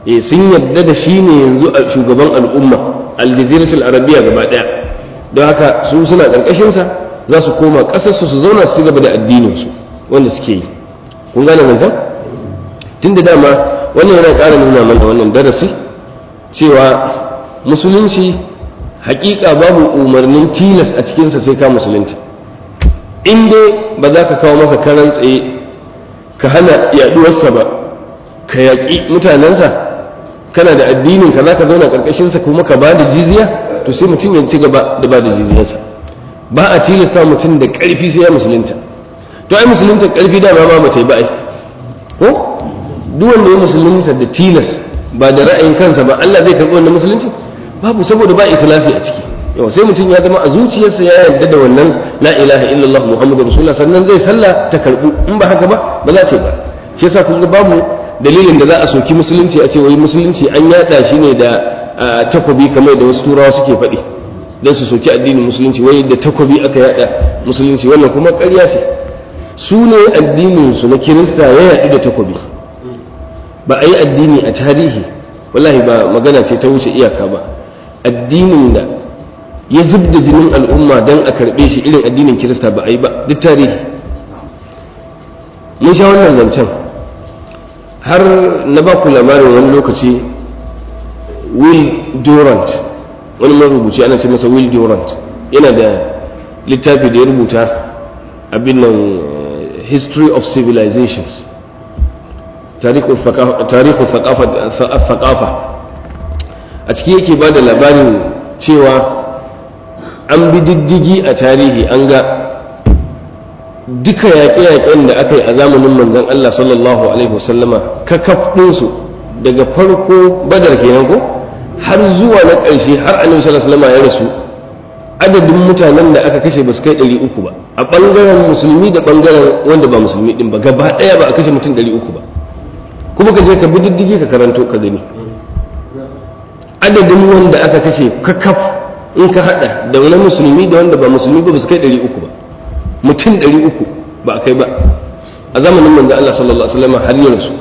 eh sun yadda da shi ne yanzu a shugaban al'umma aljaziratul arabiya gaba daya don haka su suna karkashin sa za su koma kasar su su zauna su gaba da addinin su wanda suke yi kun gane zancen tunda dama wannan yana ƙara nuna mana wannan darasi cewa musulunci hakika babu umarnin tilas a cikinsa sai ka musulunta in dai ba za ka kawo masa karan tsaye ka hana yaduwarsa ba ka yaƙi mutanensa kana da addinin ka za ka zauna ƙarƙashinsa kuma ka ba da jizya to sai mutum ya ci gaba da ba da jizyarsa ba a tilasta mutum da ƙarfi sai ya musulunta to ai musulunta ƙarfi dama ma ba ta yi ba ai ko duk wanda ya musulunta da tilas ba da ra'ayin kansa ba Allah zai karɓi wannan musulunci babu saboda ba ikhlasi a ciki yau sai mutum ya zama a zuciyarsa ya yarda da wannan la ilaha illallah muhammadu rasulullah sannan zai sallah ta karbu in ba haka ba ba za ce ba shi yasa kun ga babu dalilin da za a soki musulunci a ce wai musulunci an yada shi ne da takobi kamar da wasu turawa suke faɗi dan su soki addinin musulunci wai da takobi aka yada musulunci wannan kuma ƙarya ce su ne addinin su na kirista ya yaɗu da takobi ba a yi addini a tarihi wallahi ba magana ce ta wuce iyaka ba addinin da ya zub da jinin al'umma don a karɓe shi irin addinin kirista ba a yi ba duk tarihi mun sha wannan zancen har na ba ku labarin wani lokaci will durant wani marubuci ana ce masa will durant yana da littafi da ya rubuta abin nan history of civilizations tarihin thaqafa a ciki yake ba da labarin cewa an bi diddigi a tarihi an ga duka yaƙe-yaƙen da aka yi a zamanin manzon Allah sallallahu alaihi wasallama kakaf ɗinsu daga farko badar kenan ko har zuwa na ƙarshe har annabi sallallahu alaihi wasallama ya rasu adadin mutanen da aka kashe ba su kai ɗari uku ba a ɓangaren musulmi da ɓangaren wanda ba musulmi ɗin ba gaba ɗaya ba a kashe mutum ɗari uku ba kuma ka je ka bi diddigi ka karanto ka gani adadin wanda aka kashe kakaf in ka hada da wani musulmi da wanda ba musulmi ba su kai ɗari uku ba mutum ɗari uku ba a kai ba a zamanin manzo Allah sallallahu alaihi wasallam har ya rasu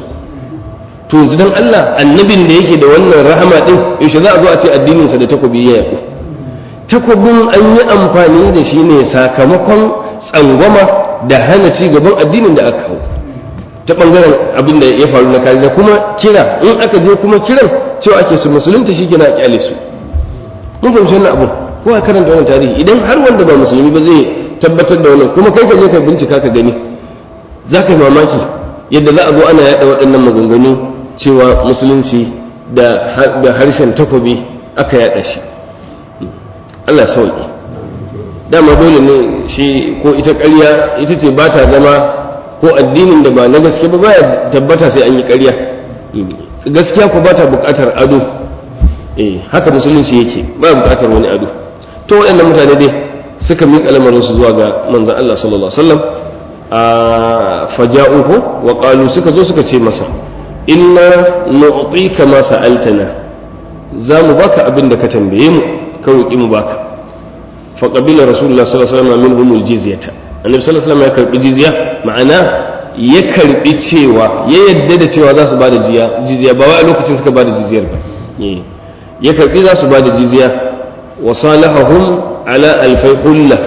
to yanzu dan Allah annabin da yake da wannan rahama din yaushe za a zo a ce addinin sa da takobi ya yaku takobin an yi amfani da shi ne sakamakon tsangwama da hana ci gaban addinin da aka kawo ta bangaren abin da ya faru na kariya kuma kira in aka je kuma kiran cewa ake su musulunta shi kina kyale su mun fahimci wannan abu ko a karanta wannan tarihi idan har wanda ba musulmi ba zai tabbatar da wannan kuma kai ka je ka bincika ka gani za ka yi mamaki yadda za a zo ana yaɗa waɗannan maganganu cewa musulunci da harshen takobi aka yaɗa shi Allah sauki dama dole ne shi ko ita ƙarya ita ce ba ta zama ko addinin da ba na gaske ba baya tabbata sai an yi ƙarya gaskiya ko ba ta buƙatar ado eh haka musulunci yake ba buƙatar wani ado to waɗannan mutane dai suka miƙa lamarin su zuwa ga manzon Allah sallallahu alaihi wasallam a faja'uhu wa qalu suka zo suka ce masa inna nu'tika ma sa'altana za mu baka abin da ka tambaye mu ka roƙi mu baka fa qabila rasulullah sallallahu alaihi wasallam minhum aljizyata annabi sallallahu alaihi wasallam ya karbi jizya ma'ana ya karbi cewa ya yadda da cewa za su bada jizya ba wai a lokacin suka bada jizyar ba ya karbi za su bada jizya wa salahahum ala alfai hulla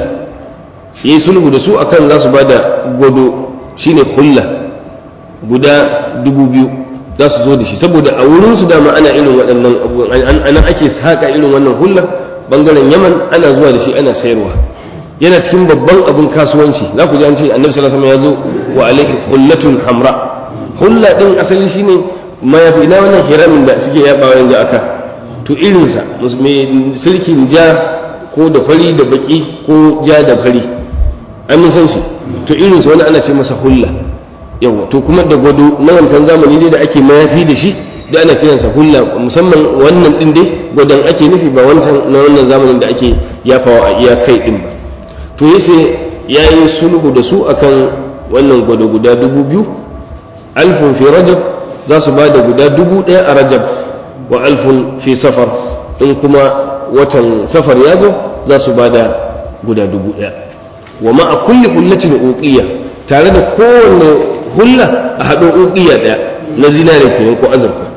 yi sulhu da su akan za su bada gwado shine hulla guda dubu biyu za su zo da shi saboda a wurin su dama ana irin waɗannan abubuwan ana ake saƙa irin wannan hulla bangaren yaman ana zuwa da shi ana sayarwa yana cikin babban abin kasuwanci za ku ji an ce annabi sallallahu alaihi wasallam ya zo wa alaihi hullatun hamra hulla din asali shine mayafi na wannan hiramin da suke yabawa yanzu aka to irinsa mai silkin ja ko da fari da baki ko ja da fari an mun san shi to irinsa wani ana ce masa hulla yawa to kuma da gwado na wancan zamani dai da ake mayafi da shi da ana kiransa hulla musamman wannan din dai gwadon ake nufi ba wancan na wannan zamanin da ake yafawa a iya kai din ba to yace yayi sulhu da su akan wannan gwado guda dubu biyu alfun fi rajab za su ba da guda dubu ɗaya a rajab wa alfun fi safar in kuma watan safar ya zo za su ba da guda dubu ɗaya wa ma'a kulli hullatin uqiya tare da kowanne hulla a haɗo uqiya ɗaya na zinare kenan ko azurfa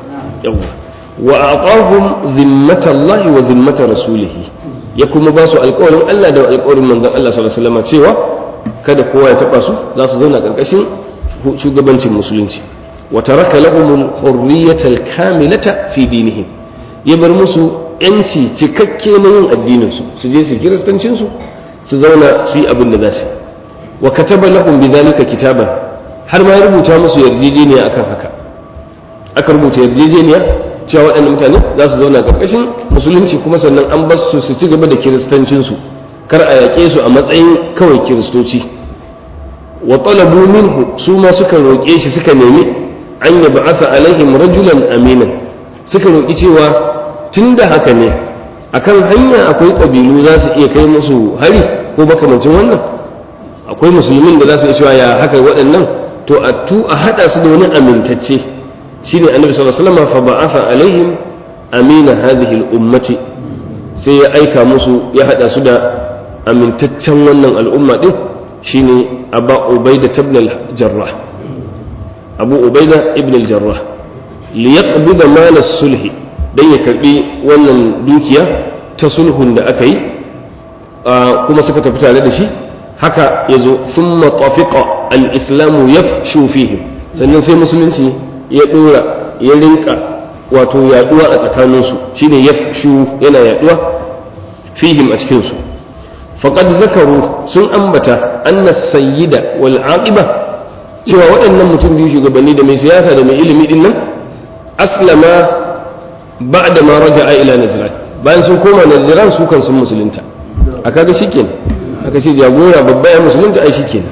yawa wa aqahum zimmatallahi wa zimmata rasulihi ya kuma ba su alƙawarin Allah da alƙawarin manzon Allah sallallahu alaihi wasallam cewa kada kowa ya taba su za su zauna karkashin shugabancin musulunci wa taraka lahum al-hurriyata al-kamilata fi dinihim ya bar musu yanci cikakke na yin addinin su su je su kiristancin su su zauna su yi abin da za su wa kataba lahum bidhalika kitaban har ma ya rubuta musu yarjejeniya akan haka aka rubuta yarjejeniya cewa waɗannan mutane za su zauna ƙarƙashin musulunci kuma sannan an bar su su ci gaba da kiristancinsu kar a yaƙe su a matsayin kawai kiristoci wa talabu minhu su ma suka roƙe shi suka nemi an ya ba'atha alaihim rajulan aminan suka roƙi cewa tunda haka ne akan hanya akwai ƙabilu za su iya kai musu hari ko makamancin wannan akwai musulmin da za su iya cewa ya haka waɗannan to a tu a haɗa su da wani amintacce shine annabi sallallahu alaihi wasallam fa ba'atha alaihim amina hadhihi al-ummati sai ya aika musu ya hada su da amintaccen wannan al'umma din shine aba ubaida ibn al-jarrah abu ubaida ibn al-jarrah li yaqbida mal as-sulh dan ya karbi wannan dukiya ta sulhun da aka yi kuma suka tafi tare da shi haka yazo thumma tafiqa al-islamu yafshu fihim sannan sai musulunci ya dora ya rinka wato yaduwa a tsakaninsu shine yafshu yana yaduwa fihim a cikinsu faqad zakaru sun ambata anna sayyida wal aqiba cewa waɗannan mutum biyu shugabanni da mai siyasa da mai ilimi din nan aslama ba'da ma raja'a ila najran bayan sun koma najran su kan sun musulunta a kaga shikenan aka ce jagora babba ya musulunta ai shikenan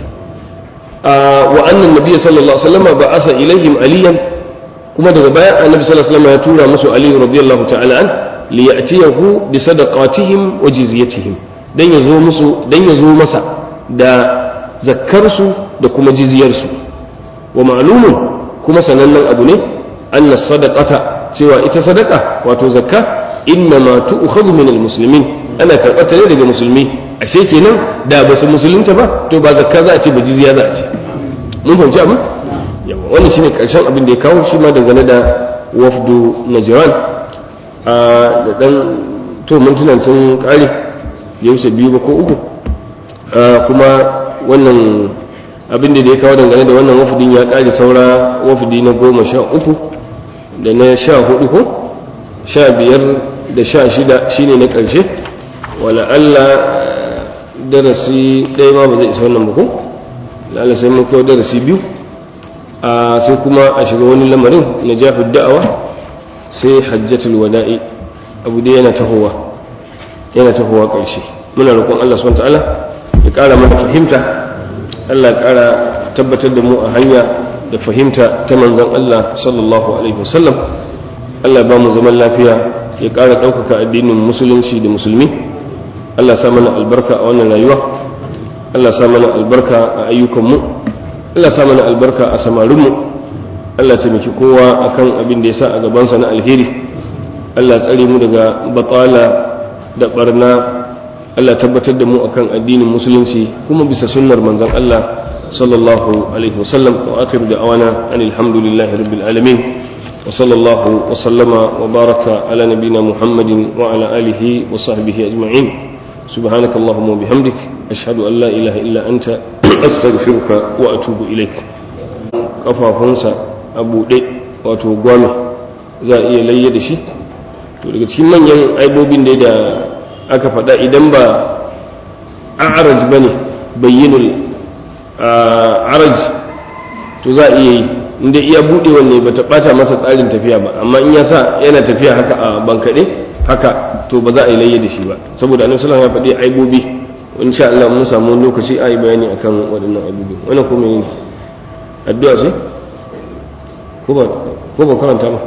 wa annan nabiyyi sallallahu alaihi wasallam ba'atha ilaihim aliyan kuma daga baya annabi sallallahu alaihi wasallam ya tura musu ali radiyallahu ta'ala an li ya'tiyahu bi sadaqatihim wa jizyatihim dan ya zo musu dan ya zo masa da zakkar su da kuma jizyar su wa ma'lumun kuma sanannen abu ne anna sadaqata cewa ita sadaqa wato zakka inna ma tu'khadhu min almuslimin ana karɓata ne daga musulmi ashe kenan da ba su musulunta ba to ba zakka za a ce ba jizya za a ce mun fahimci abin yawa wannan shine karshen abin da ya kawo shi ma dangane da wafdu najran a da dan to mintunan sun kare ya wuce biyu ba ko uku kuma wannan abin da ya kawo dangane da wannan wafdin ya kare saura wafdi na goma sha uku da na sha hudu ko sha biyar da sha shida shine na karshe wala Allah darasi ɗaya ma ba zai isa wannan ba ko lalla sai mun kawo darasi biyu a sai kuma a shiga wani lamarin na jafi da'awa sai hajjatul wada'i abu dai yana tahowa yana tahowa ƙarshe muna roƙon Allah subhanahu ta'ala ya ƙara mana fahimta Allah ya ƙara tabbatar da mu a hanya da fahimta ta manzon Allah sallallahu alaihi wasallam Allah ba mu zaman lafiya ya ƙara ɗaukaka addinin musulunci da musulmi Allah sa mana albarka a wannan rayuwa Allah sa mana albarka a ayyukanmu Allah sa mana albarka a samarinmu Allah taimaki kowa akan abin da ya sa a gabansa na alheri Allah tsare mu daga batala da barna Allah tabbatar da mu akan addinin musulunci kuma bisa sunnar manzon Allah sallallahu alaihi wasallam wa akhiru da'wana anil hamdulillahi rabbil alamin wa sallallahu wa sallama wa baraka ala nabiyyina muhammadin wa ala alihi wa sahbihi ajma'in سبحانك اللهم وبحمدك أشهد أن لا إله إلا أنت أستغفرك وأتوب إليك kafafunsa a buɗe wato gwame za a iya layya da shi to daga cikin manyan aibobin da aka faɗa idan ba a'araj ba ne bayyinul araj to za a iya yi inda iya buɗe wanne ba ta ɓata masa tsarin tafiya ba amma in ya sa yana tafiya haka a bankaɗe haka to ba za a yi layya da shi ba saboda annabi sallallahu alaihi wasallam ya faɗi aibobi insha Allah mun samu lokaci a yi bayani akan waɗannan aibobi wannan kuma yin addu'a ce ko ba ko ba karanta ba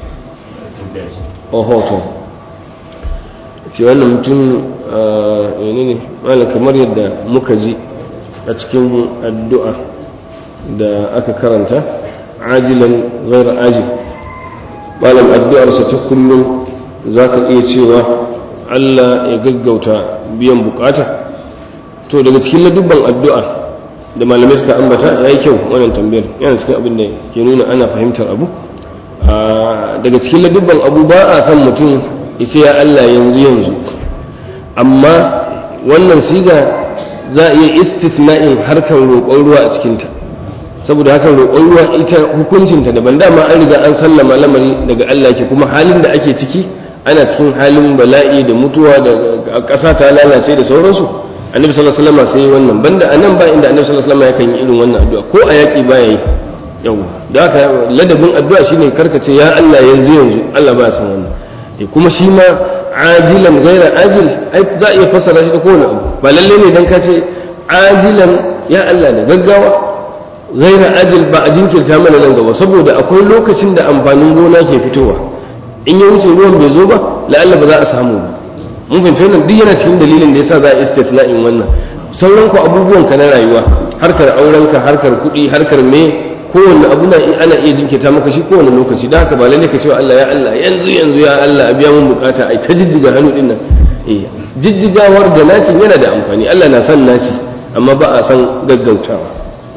oho to ke wannan mutum menene malam kamar yadda muka ji a cikin addu'a da aka karanta ajilan ghairu ajil malam addu'arsa ta kullum za ka iya cewa Allah ya gaggauta biyan bukata to daga cikin ladubban addu'a da malamai suka ambata ya yi kyau wannan tambayar yana cikin abin da ke nuna ana fahimtar abu daga cikin ladubban abu ba a san mutum ya ce ya Allah yanzu yanzu amma wannan siga za a iya istifna'in harkar roƙon ruwa a cikinta saboda haka roƙon ruwa ita hukuncinta daban dama an riga an sallama lamari daga Allah ke kuma halin da ake ciki ana cikin halin bala'i da mutuwa da ƙasa ta lalace da sauransu annabi sallallahu alaihi wasallam sai wannan banda anan ba inda annabi sallallahu alaihi wasallam yakan yi irin wannan addu'a ko a yaƙi ba yayi yau da haka ladabin addu'a shine karkace ya Allah yanzu yanzu Allah ba san wannan kuma shi ma ajilan gaira ajil ai za a iya fassara shi da kowane abu ba lalle ne dan ka ce ajilan ya Allah da gaggawa gaira ajil ba a jinkirta mana nan gaba saboda akwai lokacin da amfanin gona ke fitowa in ya wuce ruwan bai zo ba la'alla ba za a samu ba mun fahimci wannan duk yana cikin dalilin da yasa za a istifna'in wannan sauran ku abubuwan ka na rayuwa harkar aurenka harkar kuɗi harkar me kowanne abu na ana iya jinkirta maka shi kowane lokaci da haka ba lalle ka cewa Allah ya Allah yanzu yanzu ya Allah a biya mun bukata ai ta jijjiga hannu din nan eh jijjigawar da naci yana da amfani Allah na son naci amma ba a san gaggautawa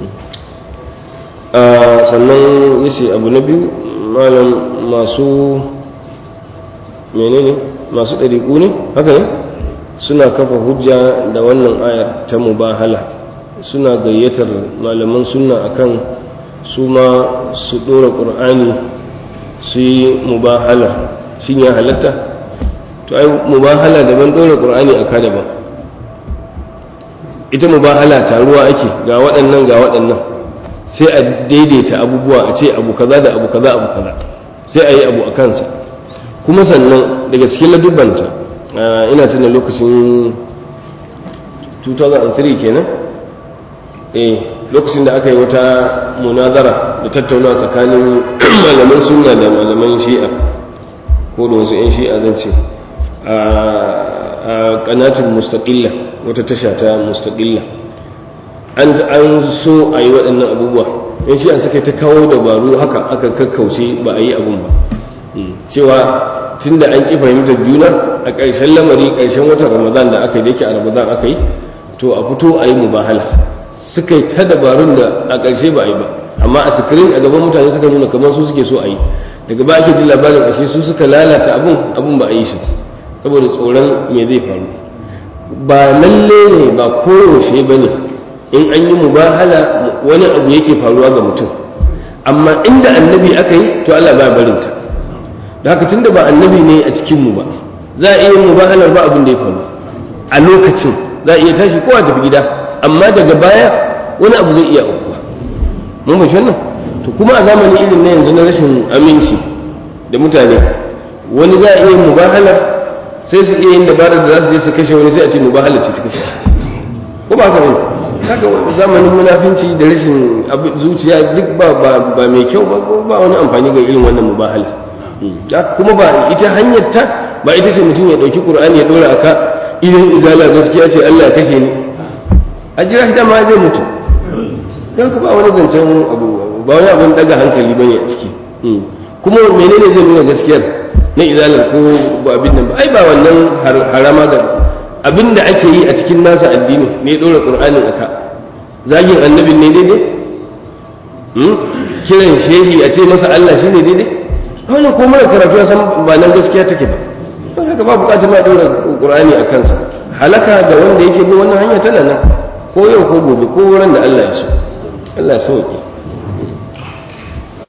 sannan yace abu na biyu malam masu menene masu ɗariƙu ne haka ne suna kafa hujja da wannan ayar ta mubahala suna gayyatar malaman sunna akan su ma su ɗora ƙur'ani su yi mubahala shi ya halatta to ai mubahala daban ɗora ƙur'ani a kada ba ita mubahala taruwa ake ga waɗannan ga waɗannan sai a daidaita abubuwa a ce abu kaza da abu kaza abu kaza sai a yi abu a kansa kuma sannan daga cikin ladubanta ina tuna lokacin 2003 kenan eh lokacin da aka yi wata munazara da tattaunawa tsakanin malaman sunna da malaman shi'a ko da wasu 'yan shi'a zan ce a kanatin mustaƙilla wata tasha ta mustaƙilla an so a yi waɗannan abubuwa 'yan shi'a suka ta kawo dabaru haka aka kakkauce ba a yi abun ba cewa tun da an ƙi fahimtar juna a ƙarshen lamari ƙarshen watan ramadan da aka yi da yake a ramadan aka yi to a fito a yi mubahala suka yi ta dabarun da a ƙarshe ba a yi ba amma a sikirin a gaban mutane suka nuna kamar su suke so a yi daga ba ake jin labarin ƙarshe su suka lalata abun abun ba a yi shi saboda tsoron me zai faru ba lalle ne ba koyaushe ba ne in an yi mubahala wani abu yake faruwa ga mutum amma inda annabi aka yi to Allah ba barinta da haka tunda ba annabi ne a cikin mu ba za a iya mubahalar ba abin da ya faru a lokacin za a iya tashi kowa tafi gida amma daga baya wani abu zai iya aukuwa mun fahimci wannan to kuma a zamanin irin na yanzu na rashin aminci da mutane wani za a iya mubahalar sai su iya yin dabarar da za su je su kashe wani sai a ce mubahalar ce ta kashe ko ba haka bane haka zamanin munafinci da rashin zuciya duk ba ba mai kyau ba ba wani amfani ga irin wannan mubahalar kuma ba ita hanyar ta ba ita ce mutum ya ɗauki ƙur'ani ya ɗora aka idan izala gaskiya ce Allah ya kashe ni a jira shi dama zai mutu don ka ba wani zancen abu ba wani abin daga hankali bane a ciki kuma menene zai nuna gaskiyar na izalar ko ba abin nan ba ai ba wannan harama ga abin da ake yi a cikin nasa addini ne ɗora ƙur'anin aka zagin annabin ne daidai kiran shehi a ce masa Allah shi ne daidai wannan ko mara karatu ya san ba nan gaskiya take ba don haka ba bukatar ma ɗora ƙur'ani a kansa halaka da wanda yake bin wannan hanya tana nan ko yau ko gobe ko wurin da Allah ya so Allah ya sauke